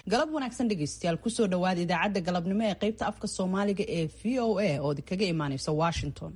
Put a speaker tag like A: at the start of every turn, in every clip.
A: galab wanaagsan dhegaystayaal kusoo dhawaada idaacadda galabnimo ee qaybta afka soomaaliga ee v o a oo kaga imaaneysa washington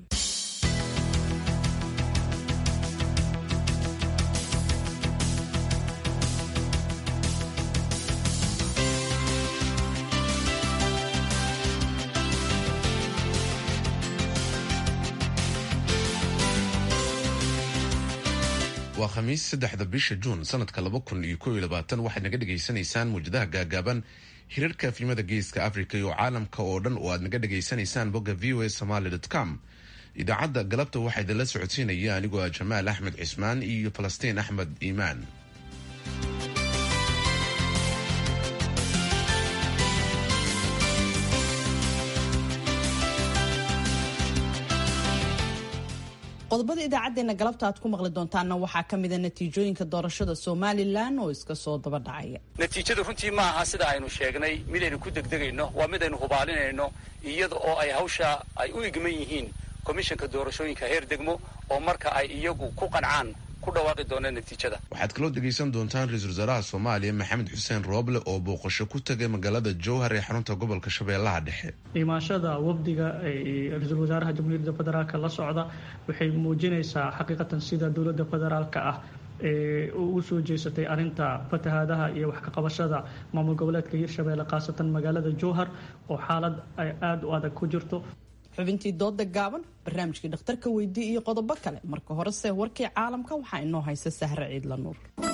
B: waa khamiis saddexda bisha juun sanadka laba kun iyo kow iyo labaatan waxaad naga dhagaysanaysaan muwjadaha gaagaaban hirarka afnimada geeska africa iyo caalamka oo dhan oo aad naga dhagaysanaysaan bogga v o a somaly com idaacadda galabta waxaa idinla socodsiinaya anigoo ah jamaal axmed cismaan iyo falastiin axmed iimaan
A: qodobada idaacadeena galabta aad ku maqli doontaanna waxaa ka mida natiijooyinka doorashada somalilan oo iska soo daba dhacaya
C: natiijadu runtii ma aha sida aynu sheegnay midaynu ku degdegayno waa midaynu hubaalinayno iyada oo ay hawsha ay u igman yihiin komishanka doorashooyinka heer degmo oo marka ay iyagu ku qancaan ku dhawaaqi doonaan natiijada
B: waxaad kaloo dhegaysan doontaan ra-iisul wasaaraha soomaaliya maxamed xuseen rooble oo booqasho ku tagay magaalada jowhar ee xarunta gobolka shabeellaha dhexe
D: imaashada wafdiga ra-iisul wasaaraha jamhuuriyadda federaalk la socda waxay muujinaysaa xaqiiqatan sida dowladda federaalka ah ee ugu soo jeesatay arrinta fatahaadaha iyo wax ka qabashada maamul goboleedka hirshabeelle khaasatan magaalada jowhar oo xaalad ay aada u adag ku jirto
A: xubintii dooda gaaban barnaamijkii dhakhtarka weydii iyo qodobo kale marka horese warkii caalamka waxaa inoo haysa sahre ciidla nuur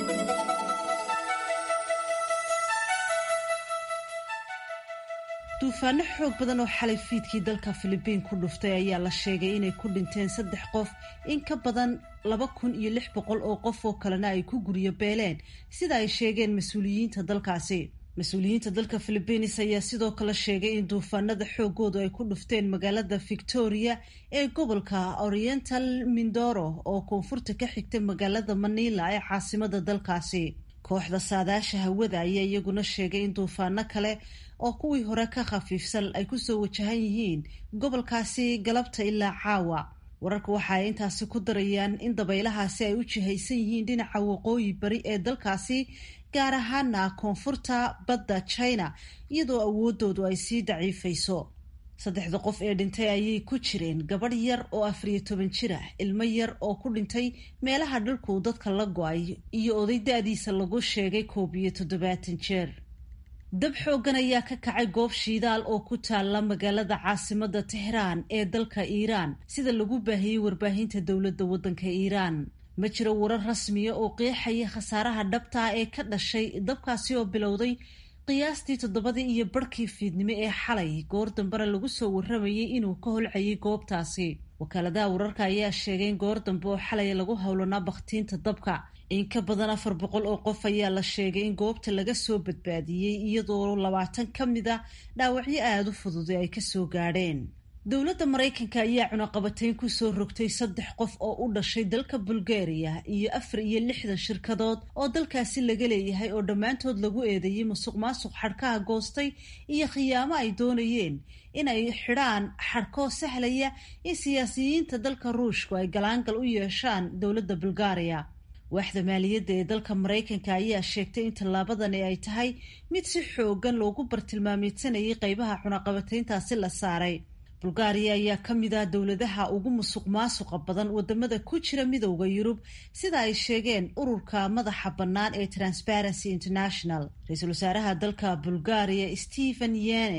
E: duufaano xoog badan oo xalay fiidkii dalka filibiin ku dhuftay ayaa la sheegay inay ku dhinteen saddex qof in ka badan laba kun iyo lix boqol oo qof oo kalena ay ku guryo beeleen sida ay sheegeen mas-uuliyiinta dalkaasi mas-uuliyiinta dalka philibiines ayaa sidoo kale sheegay in duufaanada xoogoodu ay ku dhufteen magaalada victoria ee gobolka oriental mindoro oo koonfurta ka xigta magaalada manila ee caasimada dalkaasi kooxda saadaasha hawada ayaa iyaguna sheegay in duufaano kale oo kuwii hore ka khafiifsan ay kusoo wajahan yihiin gobolkaasi galabta ilaa caawa wararka waxa ay intaasi ku darayaan in dabaylahaasi ay u jihaysan yihiin dhinaca waqooyi bari ee dalkaasi gaar ahaana koonfurta badda china iyadoo awoodoodu ay sii daciifayso saddexda qof ee dhintay ayay ku jireen gabadh yar oo afariyo toban jir ah ilmo yar oo ku dhintay meelaha dhulku dadka la go-ay iyo oday da-diisa lagu sheegay koob iyo toddobaatan jeer dab xoogan ayaa ka kacay goob shiidaal oo ku taalla magaalada caasimada tehraan ee dalka iiraan sida lagu baahiyey warbaahinta dowladda waddanka iiraan ma jiro warar rasmiya oo qeexaya khasaaraha dhabta ah ee ka dhashay dabkaasi oo bilowday qiyaastii toddobadii iyo barhkii fiidnimo ee xalay goor dambena lagu soo warramayay inuu ka holcayay goobtaasi wakaaladaha wararka ayaa sheegay in goor dambe oo xalay lagu howlanaa bakhtiinta dabka in ka badan afar boqol oo qof ayaa la sheegay in goobta laga soo badbaadiyey iyadoo labaatan ka mid a dhaawacyo aada u fududay ay kasoo gaadheen dowladda maraykanka ayaa cunaqabatayn kusoo rogtay saddex qof oo u dhashay dalka bulgaria iyo afar iyo lixdan shirkadood oo dalkaasi laga leeyahay oo dhammaantood lagu eedeeyey musuq maasuq xadhkaha goostay iyo khiyaamo ay doonayeen in ay xidhaan xadhkoo sahlaya in siyaasiyiinta dalka ruushku ay galaangal u yeeshaan dowladda bulgaria waaxda maaliyadda ee dalka maraykanka ayaa sheegtay in tallaabadani ay tahay mid si xoogan loogu bartilmaameysanayay qeybaha cunaqabatayntaasi la saaray bulgaariya ayaa ka mid ah dowladaha ugu musuq maasuqa badan wadamada ku jira midowda yurub sida ay sheegeen ururka madaxa bannaan ee transparency international ra-iisul wasaaraha dalka bulgaariya stephen yene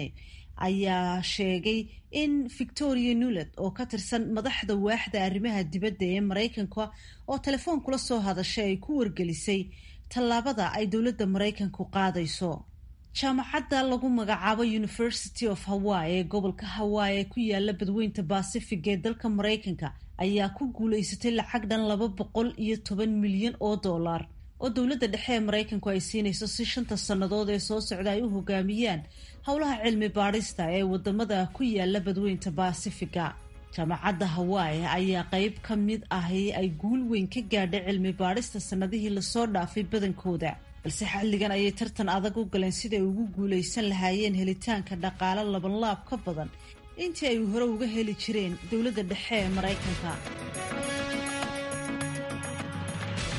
E: ayaa sheegay in victoria nulet oo ka tirsan madaxda waaxda arrimaha dibadda ee maraykanka oo telefoon kula soo hadashay ay ku wargelisay tallaabada ay dowladda maraykanku qaadayso jaamacadda lagu magacaabo university of hawaii ee gobolka hawaii ee ku yaala badweynta bacific ee dalka maraykanka ayaa ku guulaysatay lacag dhan laba boqol iyo toban milyan oo dollar oo dowladda dhexe ee maraykanku ay siinayso si shanta sannadood ee soo socda ay u hogaamiyaan howlaha cilmi baadhista ee wadamada ku yaala badweynta bacifiga jaamacadda hawaii ayaa qeyb ka mid ahi ay guul weyn ka gaadhay cilmi baadhista sannadihii lasoo dhaafay badankooda balse xilligan ayay tartan adag u galeen siday ugu guulaysan lahaayeen helitaanka dhaqaale labanlaab ka badan intii ay hore uga heli jireen dowladda dhexe ee maraykanka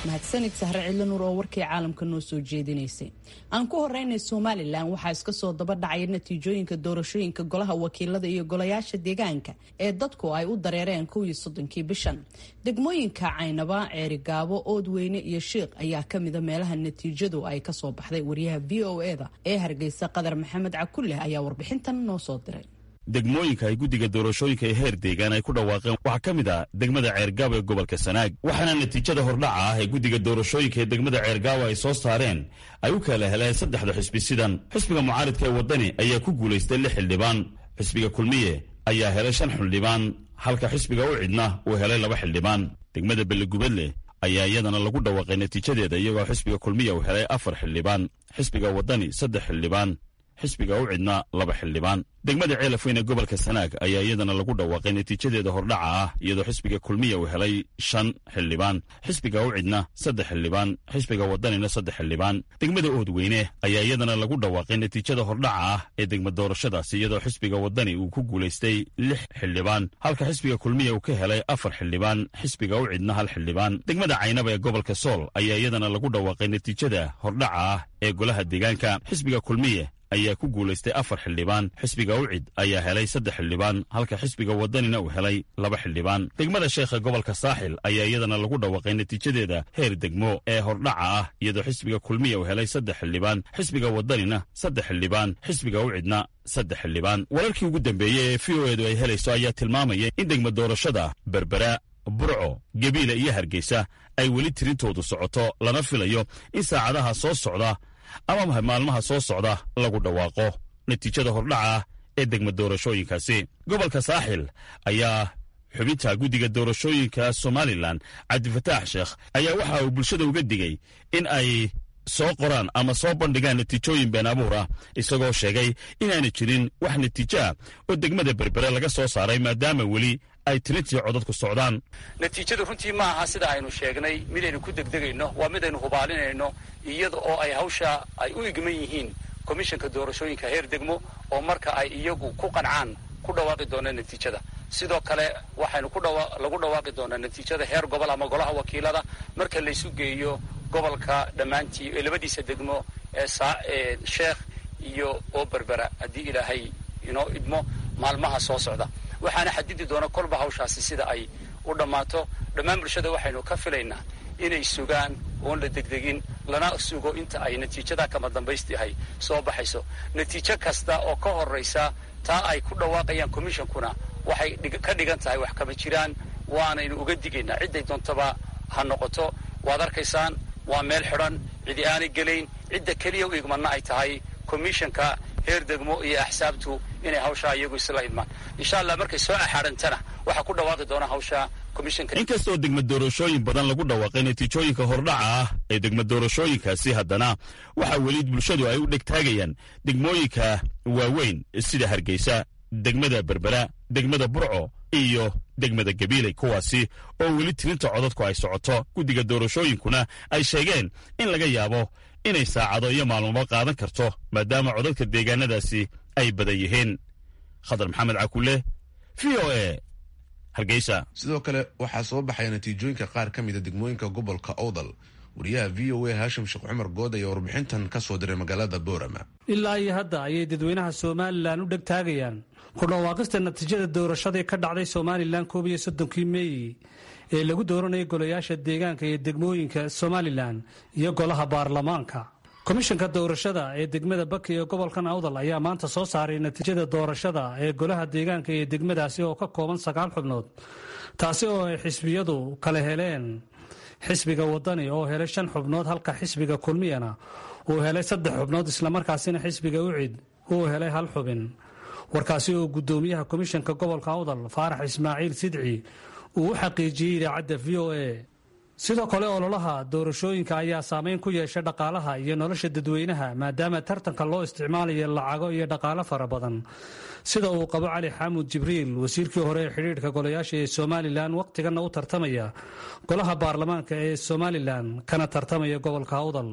A: mahadsanid sahre cidlo nuur oo warkii caalamka noo soo jeedinaysay aan ku horeynay somalilan waxaa iska soo daba dhacaya natiijooyinka doorashooyinka golaha wakiilada iyo golayaasha deegaanka ee dadku ay u dareereen kowii soddonkii bishan degmooyinka caynaba ceerigaabo oodweyne iyo shiiq ayaa kamida meelaha natiijadu ay kasoo baxday wariyaha v o eda ee hargeysa qadar maxamed cakulleh ayaa warbixintan noo soo diray
F: degmooyinka ay guddiga doorashooyinka ee heer deegaan ay ku dhawaaqeen waxaa ka mid ah degmada ceergaabo ee gobolka sanaag waxaana natiijada hordhaca ah ee guddiga doorashooyinka ee degmada ceergaabo ay soo saareen ay u kala heleen saddexda xisbi sidan xisbiga mucaaridka ee waddani ayaa ku guulaystay lix xildhibaan xisbiga kulmiye ayaa helay shan xildhibaan halka xisbiga u cidna uu helay laba xildhibaan degmada bellegubadle ayaa iyadana lagu dhawaaqay natiijadeeda iyagoo xisbiga kulmiya uu helay afar xildhibaan xisbiga waddani saddex xildhibaan xisbiga u cidna laba xildhibaan degmada ceelafweyn ee gobolka sanaag ayaa iyadana lagu dhawaaqay natiijadeeda hordhaca ah iyadoo xisbiga kulmiya uu helay shan xildhibaan xisbiga u cidna saddex xildhibaan xisbiga wadanina saddex xildhibaan degmada oodweyne ayaa iyadana lagu dhawaaqay natiijada hordhaca ah ee degma doorashadaasi iyadoo xisbiga wadani uu ku guulaystay lix xildhibaan halka xisbiga kulmiya uu ka helay afar xildhibaan xisbiga u cidna hal xildhibaan degmada caynaba ee gobolka sool ayaa iyadana lagu dhawaaqay natiijada hordhaca ah ee golaha deegaanka xisbiga kulmiye ayaa ku guulaystay afar xildhibaan xisbiga ucid ayaa helay saddex xildhibaan halka xisbiga wadanina uu helay laba xildhibaan degmada sheekha gobolka saaxil ayaa iyadana lagu dhawaaqay natiijadeeda heer degmo ee hordhaca ah iyadoo xisbiga kulmiya uu helay saddex xildhibaan xisbiga wadanina saddex xildhibaan xisbiga ucidna saddex xildhibaan wararkii ugu dambeeyey ee v o edu ay helayso ayaa tilmaamaya in degma doorashada berbera burco gebiila iyo hargeysa ay weli tirintoodu socoto lana filayo in saacadaha soo socda ama maalmaha soo socda lagu dhawaaqo natiijada hordhaca ah ee degma doorashooyinkaasi gobolka saaxil ayaa xubinta guddiga doorashooyinka somalilan cabdifataax sheekh ayaa waxa uu bulshada uga digay in ay soo qoraan ama soo bandhigaan natiijooyin been abuur ah isagoo sheegay inaana jirin wax natiijo ah oo degmada berbere laga soo saaray maadaama weli ay tirintii codadku socdaan
C: natiijadu runtii ma aha sida aynu sheegnay midaynu ku degdegayno waa midaynu hubaalinayno iyada oo ay hawsha ay u igman yihiin komishanka doorashooyinka heer degmo oo marka ay iyagu ku qancaan ku dhawaaqi doonaan natiijada sidoo kale waxaynu lagu dhawaaqi doonaa natiijada heer gobol ama golaha wakiilada marka laysu geeyo gobolka dhammaantii ee labadiisa degmo ee sheekh iyo oo berbera haddii ilaahay inoo idmo maalmaha soo socda waxaana xadidi doona kolba hawshaasi sida ay u dhammaato dhammaan bulshada waxaynu ka filaynaa inay sugaan oon la degdegin lana sugo inta ay natiijada kama dambaystiahay soo baxayso natiijo kasta oo ka horraysa taa ay ku dhawaaqayaan commishonkuna waxay ka dhigan tahay wax kama jiraan waanaynu uga digaynaa cidday doontaba ha noqoto waad arkaysaan waa meel xidhan cidi aanay gelayn cidda keliya u igmanna ay tahay commishanka heer degmo iyo axsaabtu inay hawshaa iyagu isla idmaan insha allah markay soo axaadhantana waxaa ku dhawaaqi doona hawsha komishanka
F: inkastoo degma doorashooyin badan lagu dhawaaqay natiijooyinka hordhaca ah ee degma doorashooyinkaasi haddana waxaa weli bulshadu ay u dhegtaagayaan degmooyinka waaweyn sida hargeysa degmada berbera degmada burco iyo degmada gabiiley kuwaasi oo weli tirinta codadku ay socoto guddiga doorashooyinkuna ay sheegeen in laga yaabo inay saacado iyo maalmoba qaadan karto maadaama codadka deegaanadaasi ay badan yihiin khadar maxamed cakule v o e hargeysa
B: sidoo kale waxaa soo baxaya natiijooyinka qaar ka mida degmooyinka gobolka owdal wariyaha v o a haashim sheekh cumar good ayaa warbixintan ka soo diray magaalada boorama
G: ilaa iyo hadda ayay dadweynaha somalilan u dhegtaagayaan ku dhawaaqista natiijada doorashadii ka dhacday somalilan koob iyo soddonkii meey ee lagu dooranayay golayaasha deegaanka iyo degmooyinka somalilan iyo golaha baarlamaanka komishanka doorashada ee degmada baki ee gobolkan awdal ayaa maanta soo saaray natiijada doorashada ee golaha deegaanka iyo degmadaasi oo ka kooban sagaal xubnood taasi oo ay xisbiyadu kala heleen xisbiga wadani oo helay shan xubnood halka xisbiga kulmiyana uu helay saddex xubnood islamarkaasina xisbiga ucid uu helay hal xubin warkaasi oo gudoomiyaha komishanka gobolka awdal faarax ismaaciil sidci uu u xaqiijiyey idaacadda v o a sidoo kale ololaha doorashooyinka ayaa saameyn ku yeeshay dhaqaalaha iyo nolosha dadweynaha maadaama tartanka loo isticmaalayo lacago iyo dhaqaalo fara badan sida uu qabo cali xaamud jibriil wasiirkii hore ee xidhiidhka golayaasha ee somalilan wakhtiganna u tartamaya golaha baarlamaanka ee somalilan kana tartamaya gobolka awdal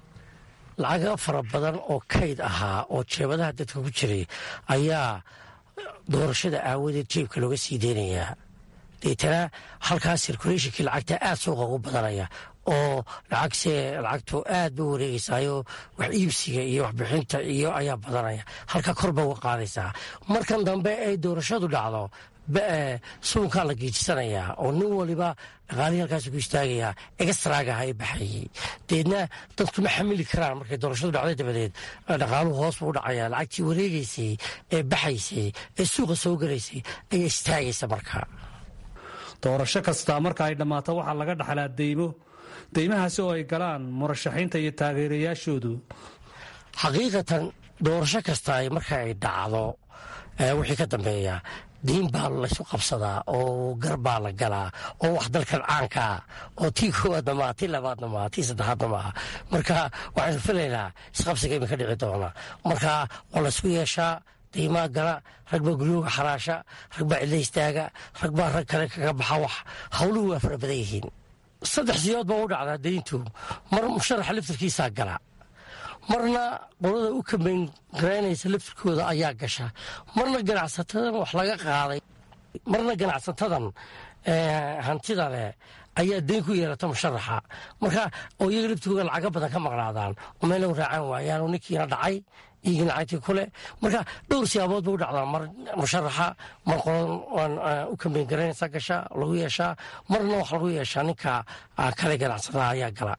H: lacaga fara badan oo kayd ahaa oo jeebadaha dadka ku jiray ayaa doorashada aawadeed jeebka looga sii deynayaa deetana halkaas sirkuleyshinkii lacagta aad suuqa ugu badanaya oo lacagse lacagtu aad ba wareegeysaayo wax iibsiga iyo waxbixinta iyo ayaa badanaya halka kor ba uga qaadaysaa markan dambe ay doorashadu dhacdo suunkaa la geejisanayaa oo nin waliba dhaqaalihii halkaas ku istaagayaa extraagaha ee baxayey deedna dadku ma xamili karaan markay doorashadu dhacday dabadeed dhaqaaluhu hoos buu u dhacaya lacagtii wareegaysay ee baxaysay ee suuqa soo galaysay ayaa istaagaysa marka
G: doorasho kastaa marka ay dhammaato waxaa laga dhaxlaa deymo deymahaasi oo ay galaan murashaxiinta iyo taageerayaashoodu
H: xaqiiqatan doorasho kasta marka ay dhacdo wixii ka dambeeya diin baa laysu qabsadaa oo gar baa la galaa oo wax dalkan caankaa oo tii koowaadna maaha tii labaadna maaha tii saddexaadna maaha marka waxaynu filaynaa isqabsiga iminka dhici doona marka waa laysku yeeshaa diimaa gala rag baa guryooga xaraasha rag baa cidla istaaga rag baa rag kale kaga baxa wax hawluhu waa fara badan yihiin saddex siyood baa u dhacdaa dayntu mar musharaxa laftarkiisaa gala marna qolada u kambayn garaynaysa laftirkooda ayaa gasha marna ganacsatadan wax laga qaaday marna ganacsatadan hantida leh ayaa dayn ku yeelata musharaxa marka oo iyaga laftirkooda lacaga badan ka maqnaadaan oo meela raacaan waayaan oo ninkiina dhacay iyagina lacagtii kule marka dhowr siyaabood ba u dhacdaa mar musharaxa mar qoladan u kambayn garaynaysa gasha lagu yeeshaa marna wax lagu yeeshaa ninka kale ganacsatada ayaa gala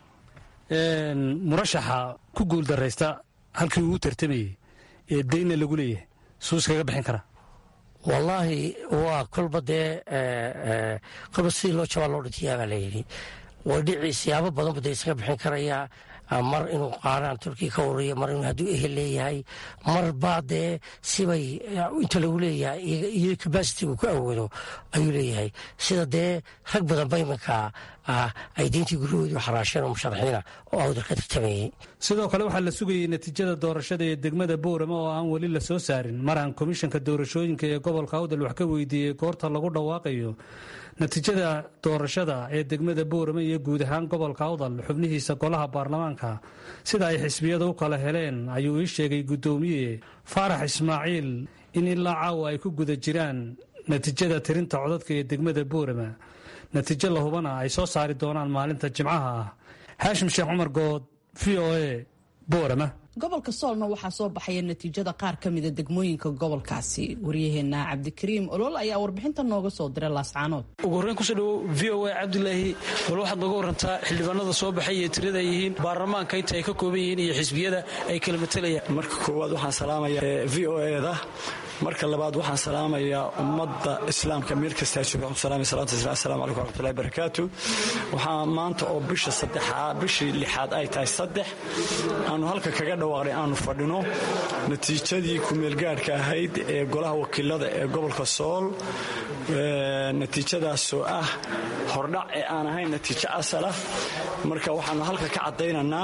G: murashaxa ku guuldaraysta halkii uu u tartamayey ee daynna lagu leeyahay suu iskaga bixin karaa
H: wallaahi waa kolba dee kolba sidii loo jabaa loo dhintiyaa baa layidhi way dhici siyaabo badan ba dee isaga bixin karayaa mar inuu qaaraan turkiya ka wariyo mar inuu hadduu ehel leeyahay mar baa dee sibay inta lagu leeyahay iyo kabasitigu ku awoodo ayuu leeyahay sida dee rag badan ba iminka ay diintii guryahoodii xaraasheen oo musharaxiina oo awdal ka tartamayey
G: sidoo kale waxaa la sugayey natiijada doorashada ee degmada boorama oo aan weli la soo saarin mar aan komishanka doorashooyinka ee gobolka awdal wax ka weydiiyey goorta lagu dhawaaqayo natiijada doorashada ee degmada boorama iyo guud ahaan gobolka awdal xubnihiisa golaha baarlamaanka sida ay xisbiyada u kala heleen ayuu ii sheegay guddoomiye faarax ismaaciil in ilaa caawa ay ku guda jiraan natiijada tirinta codadka ee degmada boorama natiijo la hubana ay soo saari doonaan maalinta jimcaha ah xaashim sheekh cumar good v o a boorama
A: gobolka soolna waxaa soo baxaya natiijada qaar ka mida degmooyinka gobolkaasi waryaheena cabdikariim olol ayaa warbixinta nooga soo diray laascaanood
I: ugu horreyn kusoo dhawow v o a cabdulaahi bal waxaad nooga warantaa xildhibaanada soo baxay iyo tirada ay yihiin baarlamaanka inta ay ka kooban yihiin iyo xisbiyada ay kala matalayaan
J: marka koowaad waxaan salaamayaa v o eda marka labaad waxaan salaamayaa ummadda islaamka meel kastaa jooga salaam salaatu islam assalamu calaykum waraxmatullahi barakaatu waxaa maanta oo bisha saddexaad bishii lixaad ay tahay saddex aanu halka kaga dhawaaqnay aanu fadhino natiijadii kumeelgaadhka ahayd ee golaha wakiilada ee gobolka sool natiijadaasoo ah hordhac ee aan ahayn natiijo asalah marka waxaanu halka ka caddaynaynaa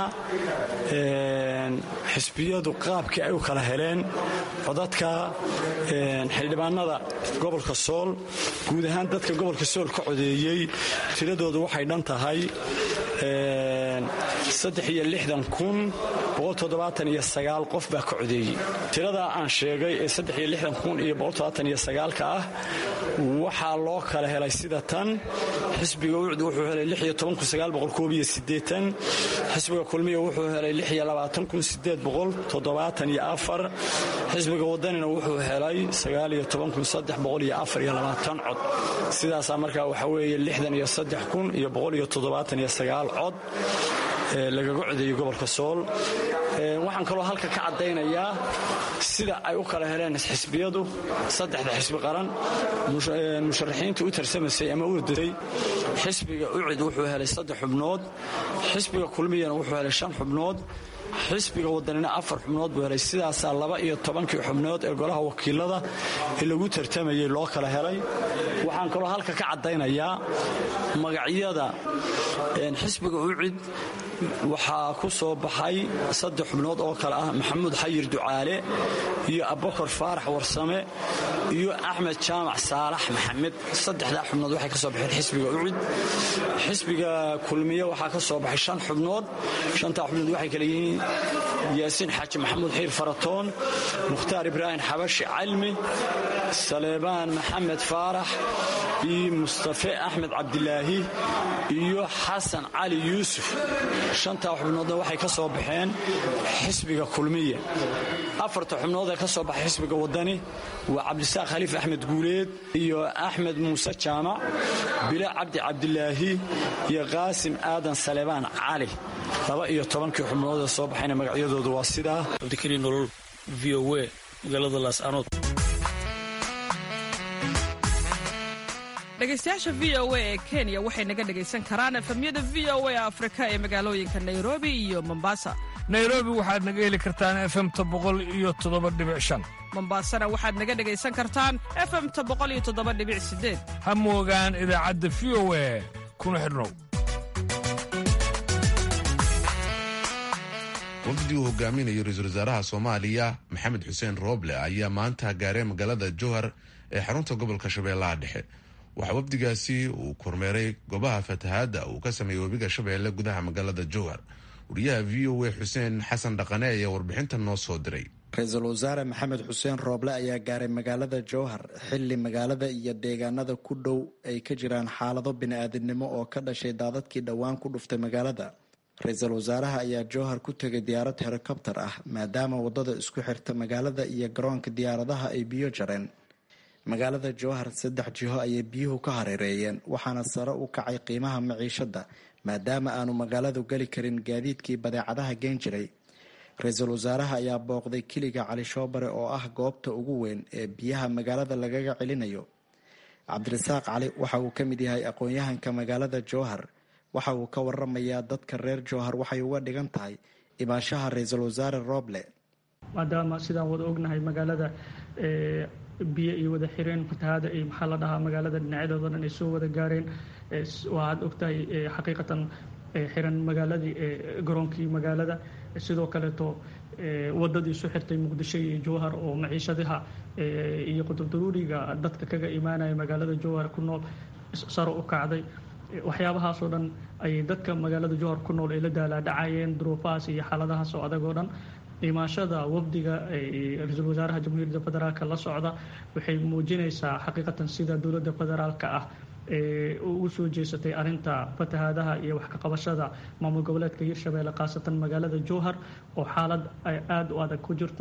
J: xisbiyadu qaabkii ay u kala heleen codadka xildhibaanada gobolka sool guud ahaan dadka gobolka sool ka codeeyey tiradoodu waxay dhan tahay qof baa ka codeeyey tiradaa aan sheegay ee ka ah waxaa loo kala helay sida tan xisbiga ucd wuxuu helay xisbiga kulmiya wuxuu helay xisbiga wadanina wuxuu helay cod sidaasaa markaa waxaa weeye cod lagaga codeeyey gobolka sool waxaan kaloo halka ka caddaynayaa sida ay u kala heleen xisbiyadu saddexda xisbi qaran musharaxiinta u tarsamaysay ama u wadatay xisbiga ucid wuxuu helay saddex xubnood xisbiga kulmiyana wuxuu helay shan xubnood xisbiga wadanina afar xubnood buu helay sidaasaa laba iyo tobankii xubnood ee golaha wakiilada ee lagu tartamayay loo kala helay waxaan kaloo halka ka caddaynayaa magacyada xisbiga ucid waxaa ku soo baxay saddex xubnood oo kale ah maxamuud xayir ducaale iyo abakar faarax warsame iyo axmed jaamac saalax maxamed saddexdaa xubnood waxay ka soo baxeen xisbiga ucid xisbiga kulmiye waxaa ka soo baxay shan xubnood shantaa xubnood waxay kale yihiin yaasiin xaaji maxamuud xiir faratoon mukhtaar ibraahim xabashi calmi saleebaan maxamed faarax iyo mustafe axmed cabdilaahi iyo xasan cali yuusuf shantaa xubnoodna waxay ka soo baxeen xisbiga kulmiya afarta xubnood ee ka soo baxay xisbiga wadani waa cabdisaaq khaliif axmed guuleed iyo axmed muuse jaamac bila cabdi cabdilaahi iyo qaasim aadan salebaan cali laba iyo tobankii xubnood ee soo baxayna magacyadoodu waa sidaa
I: cabdikariin nolol v o w magaalada laascanood
K: dhegaystayaasha v o a ee kenya waxay naga dhegaysan karaan efemyada v o a afrika ee magaalooyinka nairobi iyo mombasa
L: nairobi waxaad naga heli kartaan efemta boqol iyo toddoba dhibic shan
K: mombasana waxaad naga dhegaysan kartaan efemta boqol iyo toddoba dhibic sideed
L: ha moogaan idaacadda v o a kuna xidhnow
B: wafdi uu hogaaminayo ra-iisul wasaaraha soomaaliya maxamed xuseen rooble ayaa maanta gaaray magaalada jowhar ee xarunta gobolka shabeellaha dhexe waxaa wafdigaasi uu kormeeray goobaha fatahaadda uu ka sameeyey webiga shabeelle gudaha magaalada jowhar wariyaha v o a xuseen xasan dhaqane ayaa warbixintan noo soo diray
M: ra-iisul wasaare maxamed xuseen rooble ayaa gaaray magaalada jowhar xilli magaalada iyo deegaanada ku dhow ay ka jiraan xaalado bini-aadinimo oo ka dhashay daadadkii dhowaan ku dhuftay magaalada ra-iisul wasaaraha ayaa jowhar ku tegay diyaarad helikobtar ah maadaama wadada isku xirta magaalada iyo garoonka diyaaradaha ay biyo jareen magaalada jowhar saddex jiho ayay biyuhu ka hareereeyeen waxaana sare u kacay qiimaha maciishada maadaama aanu magaaladu geli karin gaadiidkii badeecadaha geen jiray ra-iisul wasaaraha ayaa booqday kiliga cali shoobare oo ah goobta ugu weyn ee biyaha magaalada lagaga celinayo cabdirasaaq cali waxa uu ka mid yahay aqoon-yahanka magaalada jowhar waxa uu ka waramayaa dadka reer jowhar waxay uga dhigan tahay imaashaha ra-iisul wasaare rooble
D: maadaama sidaan wada ognahay magaalada biyo iyo wada xireen fatahaada iyo maxaa la dhahaa magaalada dhinacyadooda dhan ay soo wada gaareen waxaad ogtahay xaqiiqatan xiran magaaladii garoonkii magaalada sidoo kaleeto wadadii isu xirtay muqdisho iyo jowhar oo maciishadaha iyo qudurdaruuriga dadka kaga imaanaya magaalada jowhar ku nool saro u kacday waxyaabahaasoo dhan ayay dadka magaalada jowhar ku nool ay la daalaadhacayeen duruufahaas iyo xaaladahaas oo adag oo dhan imaashada wafdiga ra-iisul wasaaraha jamhuuriyadda federaalk la socda waxay muujinaysaa xaqiiqatan sida dowladda federaalka ah ugu soo jeesatay arinta fatahaadaha iyo wax ka qabashada maamul goboleedka hirshabeelle khaasatan magaalada jowhar oo xaalad aada u adag ku jirto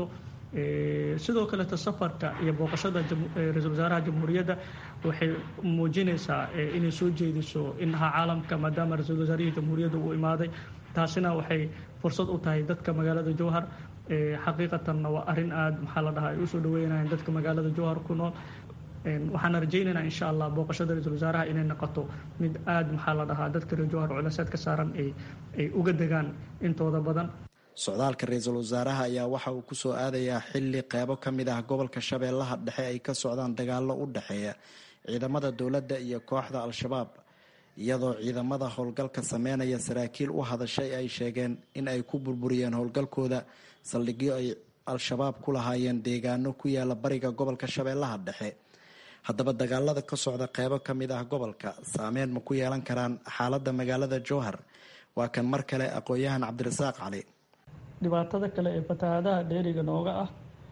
D: sidoo kaleeto safarka iyo booqashada ra-iisul wasaaraha jamhuuriyadda waxay muujinaysaa inay soo jeediso inaha caalamka maadaama ra-iisul wasaarihii jamhuuriyadda uu imaaday taasina waxay fursad u tahay dadka magaalada jowhar xaqiiqatanna waa arin aada maxaa la dhahaa ay usoo dhaweynayaan dadka magaalada jowhar ku nool waxaana rajaynaynaa insha allah booqashada ra-iisul wasaaraha inay noqoto mid aada maxaa la dhahaa dadka reer jowhar culaysaad ka saaran ay uga degaan intooda badan
M: socdaalka ra-iisul wasaaraha ayaa waxa uu kusoo aadayaa xilli qeybo ka mid ah gobolka shabeellaha dhexe ay ka socdaan dagaallo u dhexeeya ciidamada dowladda iyo kooxda al-shabaab iyadoo ciidamada howlgalka sameynaya saraakiil u hadashay ay sheegeen in ay ku burburiyeen howlgalkooda saldhigyo ay al-shabaab ku lahaayeen deegaano ku yaala bariga gobolka shabeellaha dhexe haddaba dagaalada ka socda qeybo ka mid ah gobolka saameyn ma ku yeelan karaan xaaladda magaalada jowhar waa kan mar kale aqoon-yahan cabdirasaaq cali
D: dhibaatada kale ee fatahaadaha dheeriga nooga ah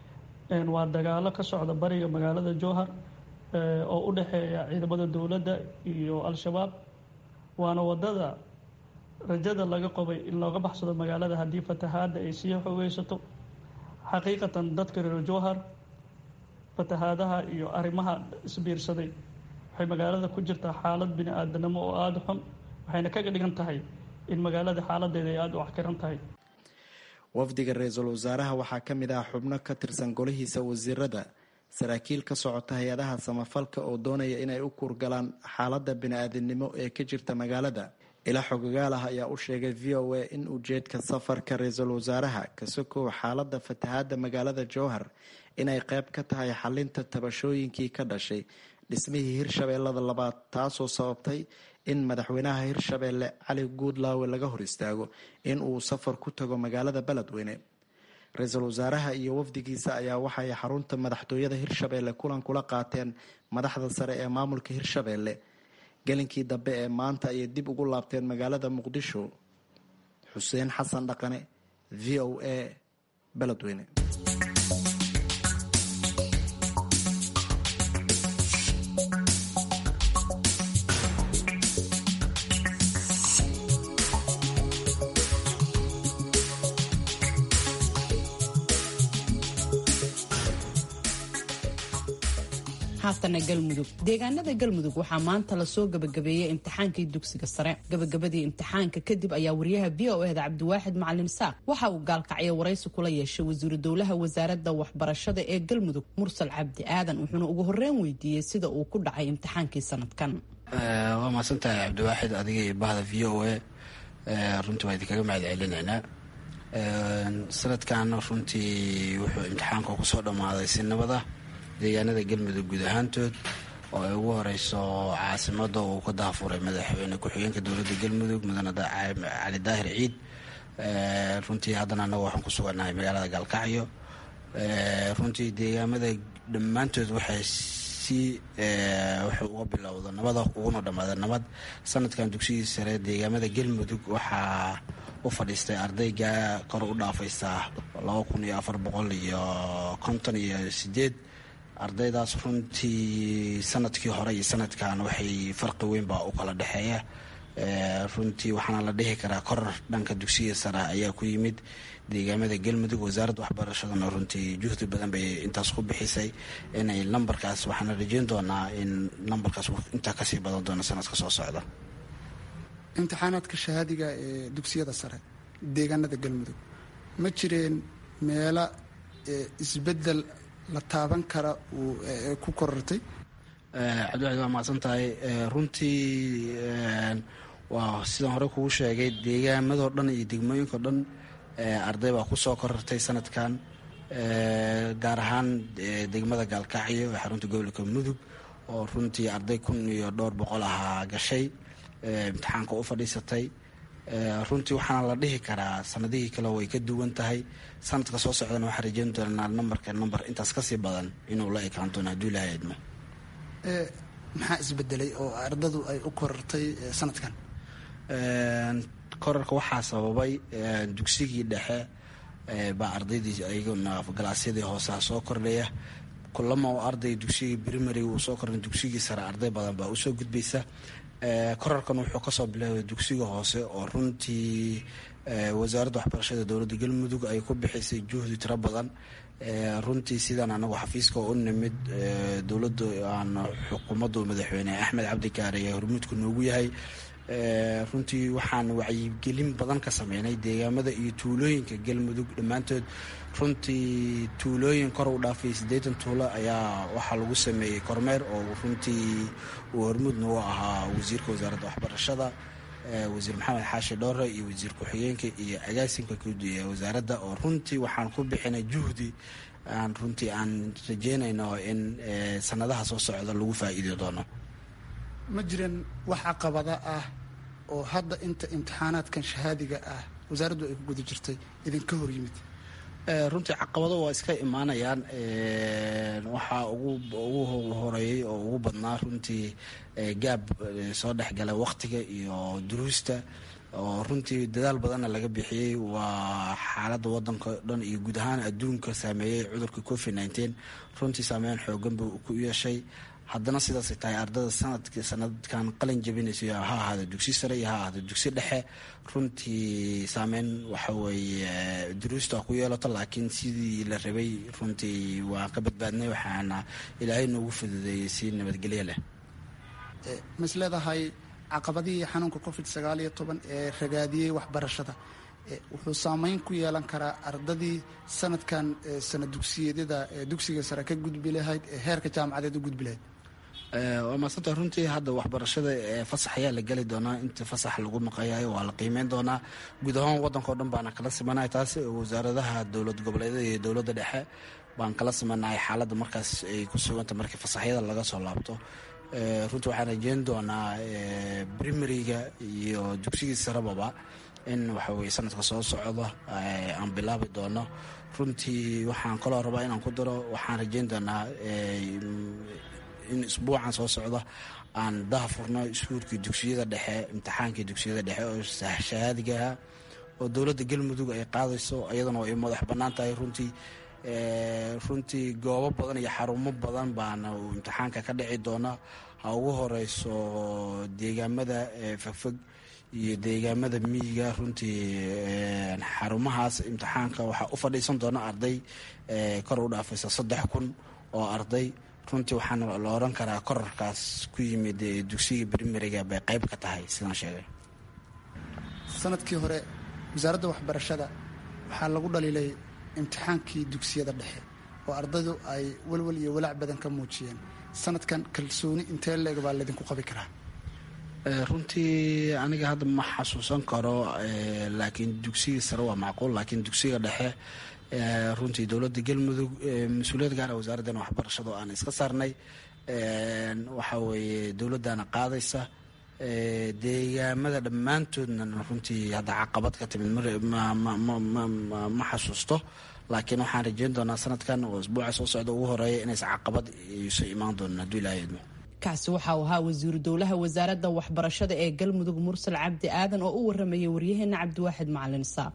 D: waa dagaalo ka socda bariga magaalada jowhar oo u dhexeeya ciidamada dowladda iyo al-shabaab waana wadada rajada laga qabay in looga baxsado magaalada haddii fatahaadda ay sii xoogeysato xaqiiqatan dadka reer jowhar fatahaadaha iyo arrimaha isbiirsaday waxay magaalada ku jirtaa xaalad bini aadanimo oo aada xun waxayna kaga dhigan tahay in magaalada xaaladeeda ay aada u axkiran tahay
M: wafdiga ra-iisul wasaaraha waxaa ka mid ah xubno ka tirsan golihiisa wasiirada saraakiil ka socota hay-adaha samafalka oo doonaya inay u kuurgalaan xaaladda bini-aadinimo ee ka jirta magaalada ilaa xogagaal ah ayaa u sheegay v o a in ujeedka safarka ra-iisul wasaaraha ka sokow xaaladda fatahaadda magaalada jowhar inay qeyb ka tahay xalinta tabashooyinkii ka dhashay dhismihii hirshabeellada labaad taasoo sababtay in madaxweynaha hirshabeelle cali guudlaawe laga hor istaago in uu safar ku tago magaalada beledweyne ra-iisul wasaaraha iyo wafdigiisa ayaa waxay xarunta madaxtooyada hirshabeelle kulan kula qaateen madaxda sare ee maamulka hirshabeelle gelinkii dambe ee maanta ayay dib ugu laabteen magaalada muqdisho xuseen xasan dhaqane v o a beledweyne
A: haatana galmudug deegaanada galmudug waxaa maanta lasoo gabagabeeyey imtixaankii dugsiga sare gabagabadii imtixaanka kadib ayaa wariyaha v o eda cabdiwaaxid macalin saaq waxa uu gaalkacyo waraysi kula yeeshay wasiiru dowlaha wasaaradda waxbarashada ee galmudug mursal cabdi aadan wuxuuna ugu horreyn weydiiyey sida uu ku dhacay imtixaankii sanadkan
N: waa mahadsantahay cabdiwaaxid adiga iyo bahda v o a runtii waa idinkaga mahad celinaynaa sanadkan runtii wuxuu imtixaanka kusoo dhammaaday si nabada deegaanada galmudug guud ahaantood oo ay ugu horeyso caasimada uu ka daafuray madaxweyne ku-xigeenka dowladda galmudug mudane cali daahir ciid runtii haddana anaga waxaan ku sugannahay magaalada gaalkacyo runtii deegaamada dhammaantood waxay si wuxuu uga bilowda nabada uguna dhammaada nabad sanadkan dugsigii sare deegaamada galmudug waxaa u fadhiistay ardayga kor u dhaafaysa laba kun iyo afar boqol iyo konton iyo sideed ardaydaas runtii sanadkii hore iyo sanadkan waxay farqi weyn baa u kala dhexeeya runtii waxaana la dhihi karaa koror dhanka dugsiga sare ayaa ku yimid deegaamada galmudug wasaaradda waxbarashadana runtii juhdi badan bay intaas ku bixisay inay lambarkaas waxaana rajeyn doonaa in lambarkaas intaa kasii badan doono sanadka soo socda
O: imtixaanaadka shahaadiga ee dugsiyada sare deegaanada galmudug ma jireen meelo isbedel la taaban kara uu ku korortay
N: cabdiwaxid waa mahadsan tahay runtii waa sidaan hore kugu sheegay deegaamadoo dhan iyo degmooyinkao dhan arday baa kusoo korortay sanadkan gaar ahaan degmada gaalkacyo ee xarunta gobolka mudug oo runtii arday kun iyo dhowr boqol ahaa gashay imtixaanka u fadhiisatay runtii waxaana la dhihi karaa sanadihii kale way ka duwan tahay sanadka soo socdana waxaa rajeyn doonaa nambarka namber intaas kasii badan inuu la ekaan doono hadduu ilahay idmo
O: maxaa isbedelay oo ardadu ay u korortay sanadkan
N: korarka waxaa sababay dugsigii dhexe baa ardaydii ayaguna galaasyadii hooseha soo kordhaya kulama oo arday dugsigii primariga uu soo kordhay dugsigii sare arday badan baa usoo gudbaysa korarkan wuxuu kasoo bilaabay dugsiga hoose oo runtii wasaaradda waxbarashada dowladda galmudug ay ku bixisay juhdi tiro badan runtii sidaan anagu xafiiska u nimid dowladda aan xukuumaddu madaxweyne axmed cabdikaare ee hormuudku noogu yahay runtii waxaan wacyigelin badan ka sameynay deegaamada iyo tuulooyinka galmudug dhammaantood runtii tuulooyin kor u dhaafay siddeetan tuulo ayaa waxaa lagu sameeyey kormeer oo runtii uu hormuudna u ahaa wasiirka wasaaradda waxbarashada wasiir maxamed xaashi dhoore iyo wasiir ku-xigeenka iyo agaasimka guud ee wasaaradda oo runtii waxaan ku bixinay juhdi aan runtii aan rajeynayno in sanadaha soo socda lagu faa'iidi doono
O: ma jiran wax caqabada ah oo hadda inta imtixaanaadkan shahaadiga ah wasaaraddu ay ku guda jirtay idinka hor yimid
N: runtii caqabado waa iska imaanayaan waxaa ugu horeeyey oo ugu badnaa runtii gaab soo dhexgala waktiga iyo duruusta oo runtii dadaal badanna laga bixiyey waa xaaladda wadanka dhan iyo guud ahaan adduunka saameeyey cudurka covid nteen runtii saameyn xoogan buu ku yeeshay haddana sidaasay tahay ardada sanadk sanadkan qalin jabinaysa ha ahaada dugsi sare iyo ha ahaada dugsi dhexe runtii saameyn waxaweeye duruusta ku yeelato laakiin sidii la rabay runtii waan ka badbaadnay waxaana ilaahay noogu fududeeyey si nabadgelyo leh
O: ma is leedahay caqabadihii xanuunka covid sagaal iyo toban ee ragaadiyey waxbarashada wuxuu saameyn ku yeelan karaa ardadii sanadkan sana dugsiyeedyada dugsiga sare ka gudbi lahayd ee heerka jaamacadeed u gudbi lahayd
N: waa maasanta runtii hadda waxbarashada fasax ayaa la geli doonaa inta fasax lagu maqayayo waa la qiimeyn doonaa guud ahaan waddankao dhan baana kala simanahay taas wasaaradaha dowlad goboleedyada iyo dowladda dhexe baan kala simanahay xaaladda markaas ay ku suganta markii fasaxyada laga soo laabto runtii waxaan rajeyn doonaa primariga iyo dugsigii sarebaba in waxaweye sanadka soo socda aan bilaabi doono runtii waxaan kaloo rabaa inaan ku daro waxaan rajeyn doonaa in isbuucan soo socda aan daha furno iskuulkii dugsiyada dhexe imtixaankii dugsiyada dhexe oo shahaadigaha oo dowladda galmudug ay qaadayso iyadana ay madax bannaan tahay runtii runtii goobo badan iyo xarumo badan baana uu imtixaanka ka dhici doona ha ugu horeyso deegaamada fogfog iyo deegaamada miyiga runtii xarumahaas imtixaanka waxaa u fadhiisan doona arday kor u dhaafaysa saddex kun oo arday runtii waxaana la oran karaa korarkaas ku yimid dugsiga brimariga bay qayb ka tahay sidaan sheegay
O: sanadkii hore wasaaradda waxbarashada waxaa lagu dhaliilay imtixaankii dugsiyada dhexe oo ardaydu ay walwal iyo walaac badan ka muujiyeen sanadkan kalsooni intee leeg baa laydinku qabi karaa
N: runtii aniga hadda ma xasuusan karo laakiin dugsigii sare waa macquul laakiin dugsiga dhexe runtii dowladda galmudug mas-uuliyad gaara wasaaraddan waxbarashada oo aan iska saarnay waxa weeye dowladdaana qaadaysa deegaamada dhammaantoodna runtii hadda caqabad ka timid ma xasuusto laakiin waxaan rajeyn doonaa sanadkan oo isbuuca soo socda ugu horeeya inaysa caqabad iso imaan doonin hadduu ilahay idmo
A: kaasi waxa uu ahaa wasiiru dowlaha wasaaradda waxbarashada ee galmudug mursal cabdi aadan oo u waramayay waryaheena cabdiwaaxid macalin saab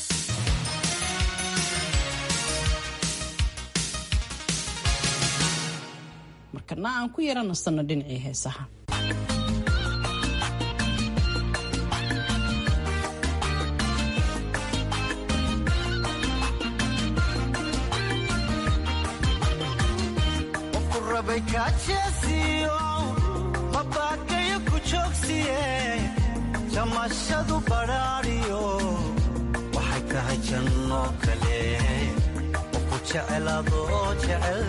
A: markana aan ku yara nasanno dhinacii heesaha
P: mabakayo ku joogsiye jamashadu badhaadhiyo waxay tahay janno kale oo ku jecelaadoo jecel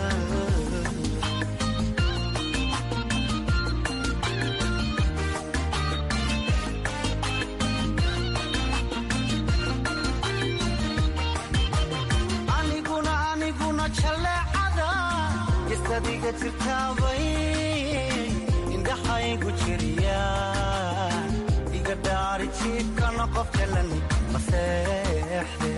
P: aniguna aniguna jaleecada isadiga jirtaabay indhaxaygu jiriya iga dhaari jiibkana qof jalan maseexde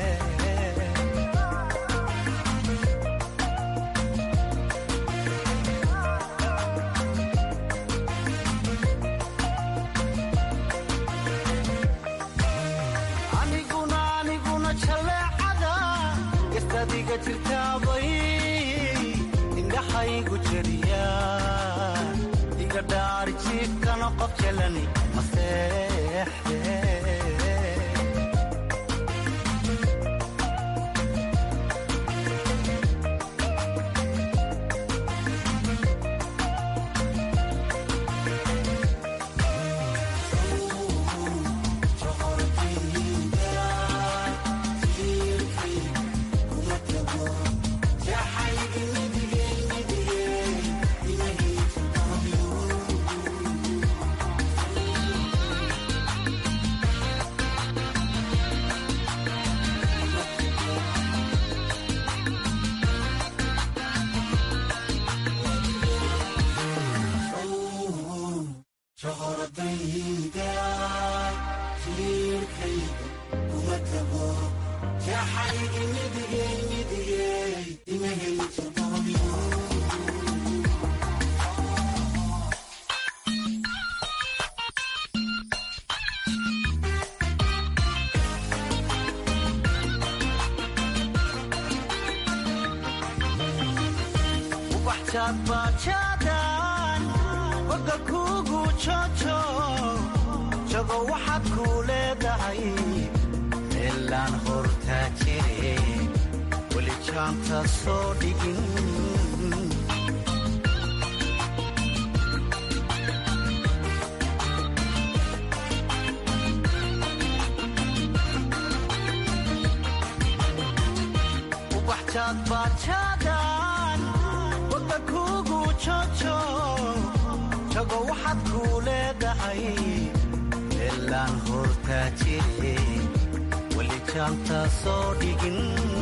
P: aniguna aniguna jaleecada istadiga jirtaabay indhaxaygu jiriya dhaari jiifkana qof jelani maseexde bajaadbaajaadaan boga kuugu jojo jago waxaad kuu leedahay meelaan hortaa jire weli jaanta soo dhigin ubaxjaadbaajaadaan boga kuugu jojo jago waxaad kuu leedahay meelaan hortaa jire weli jaanta soo dhigin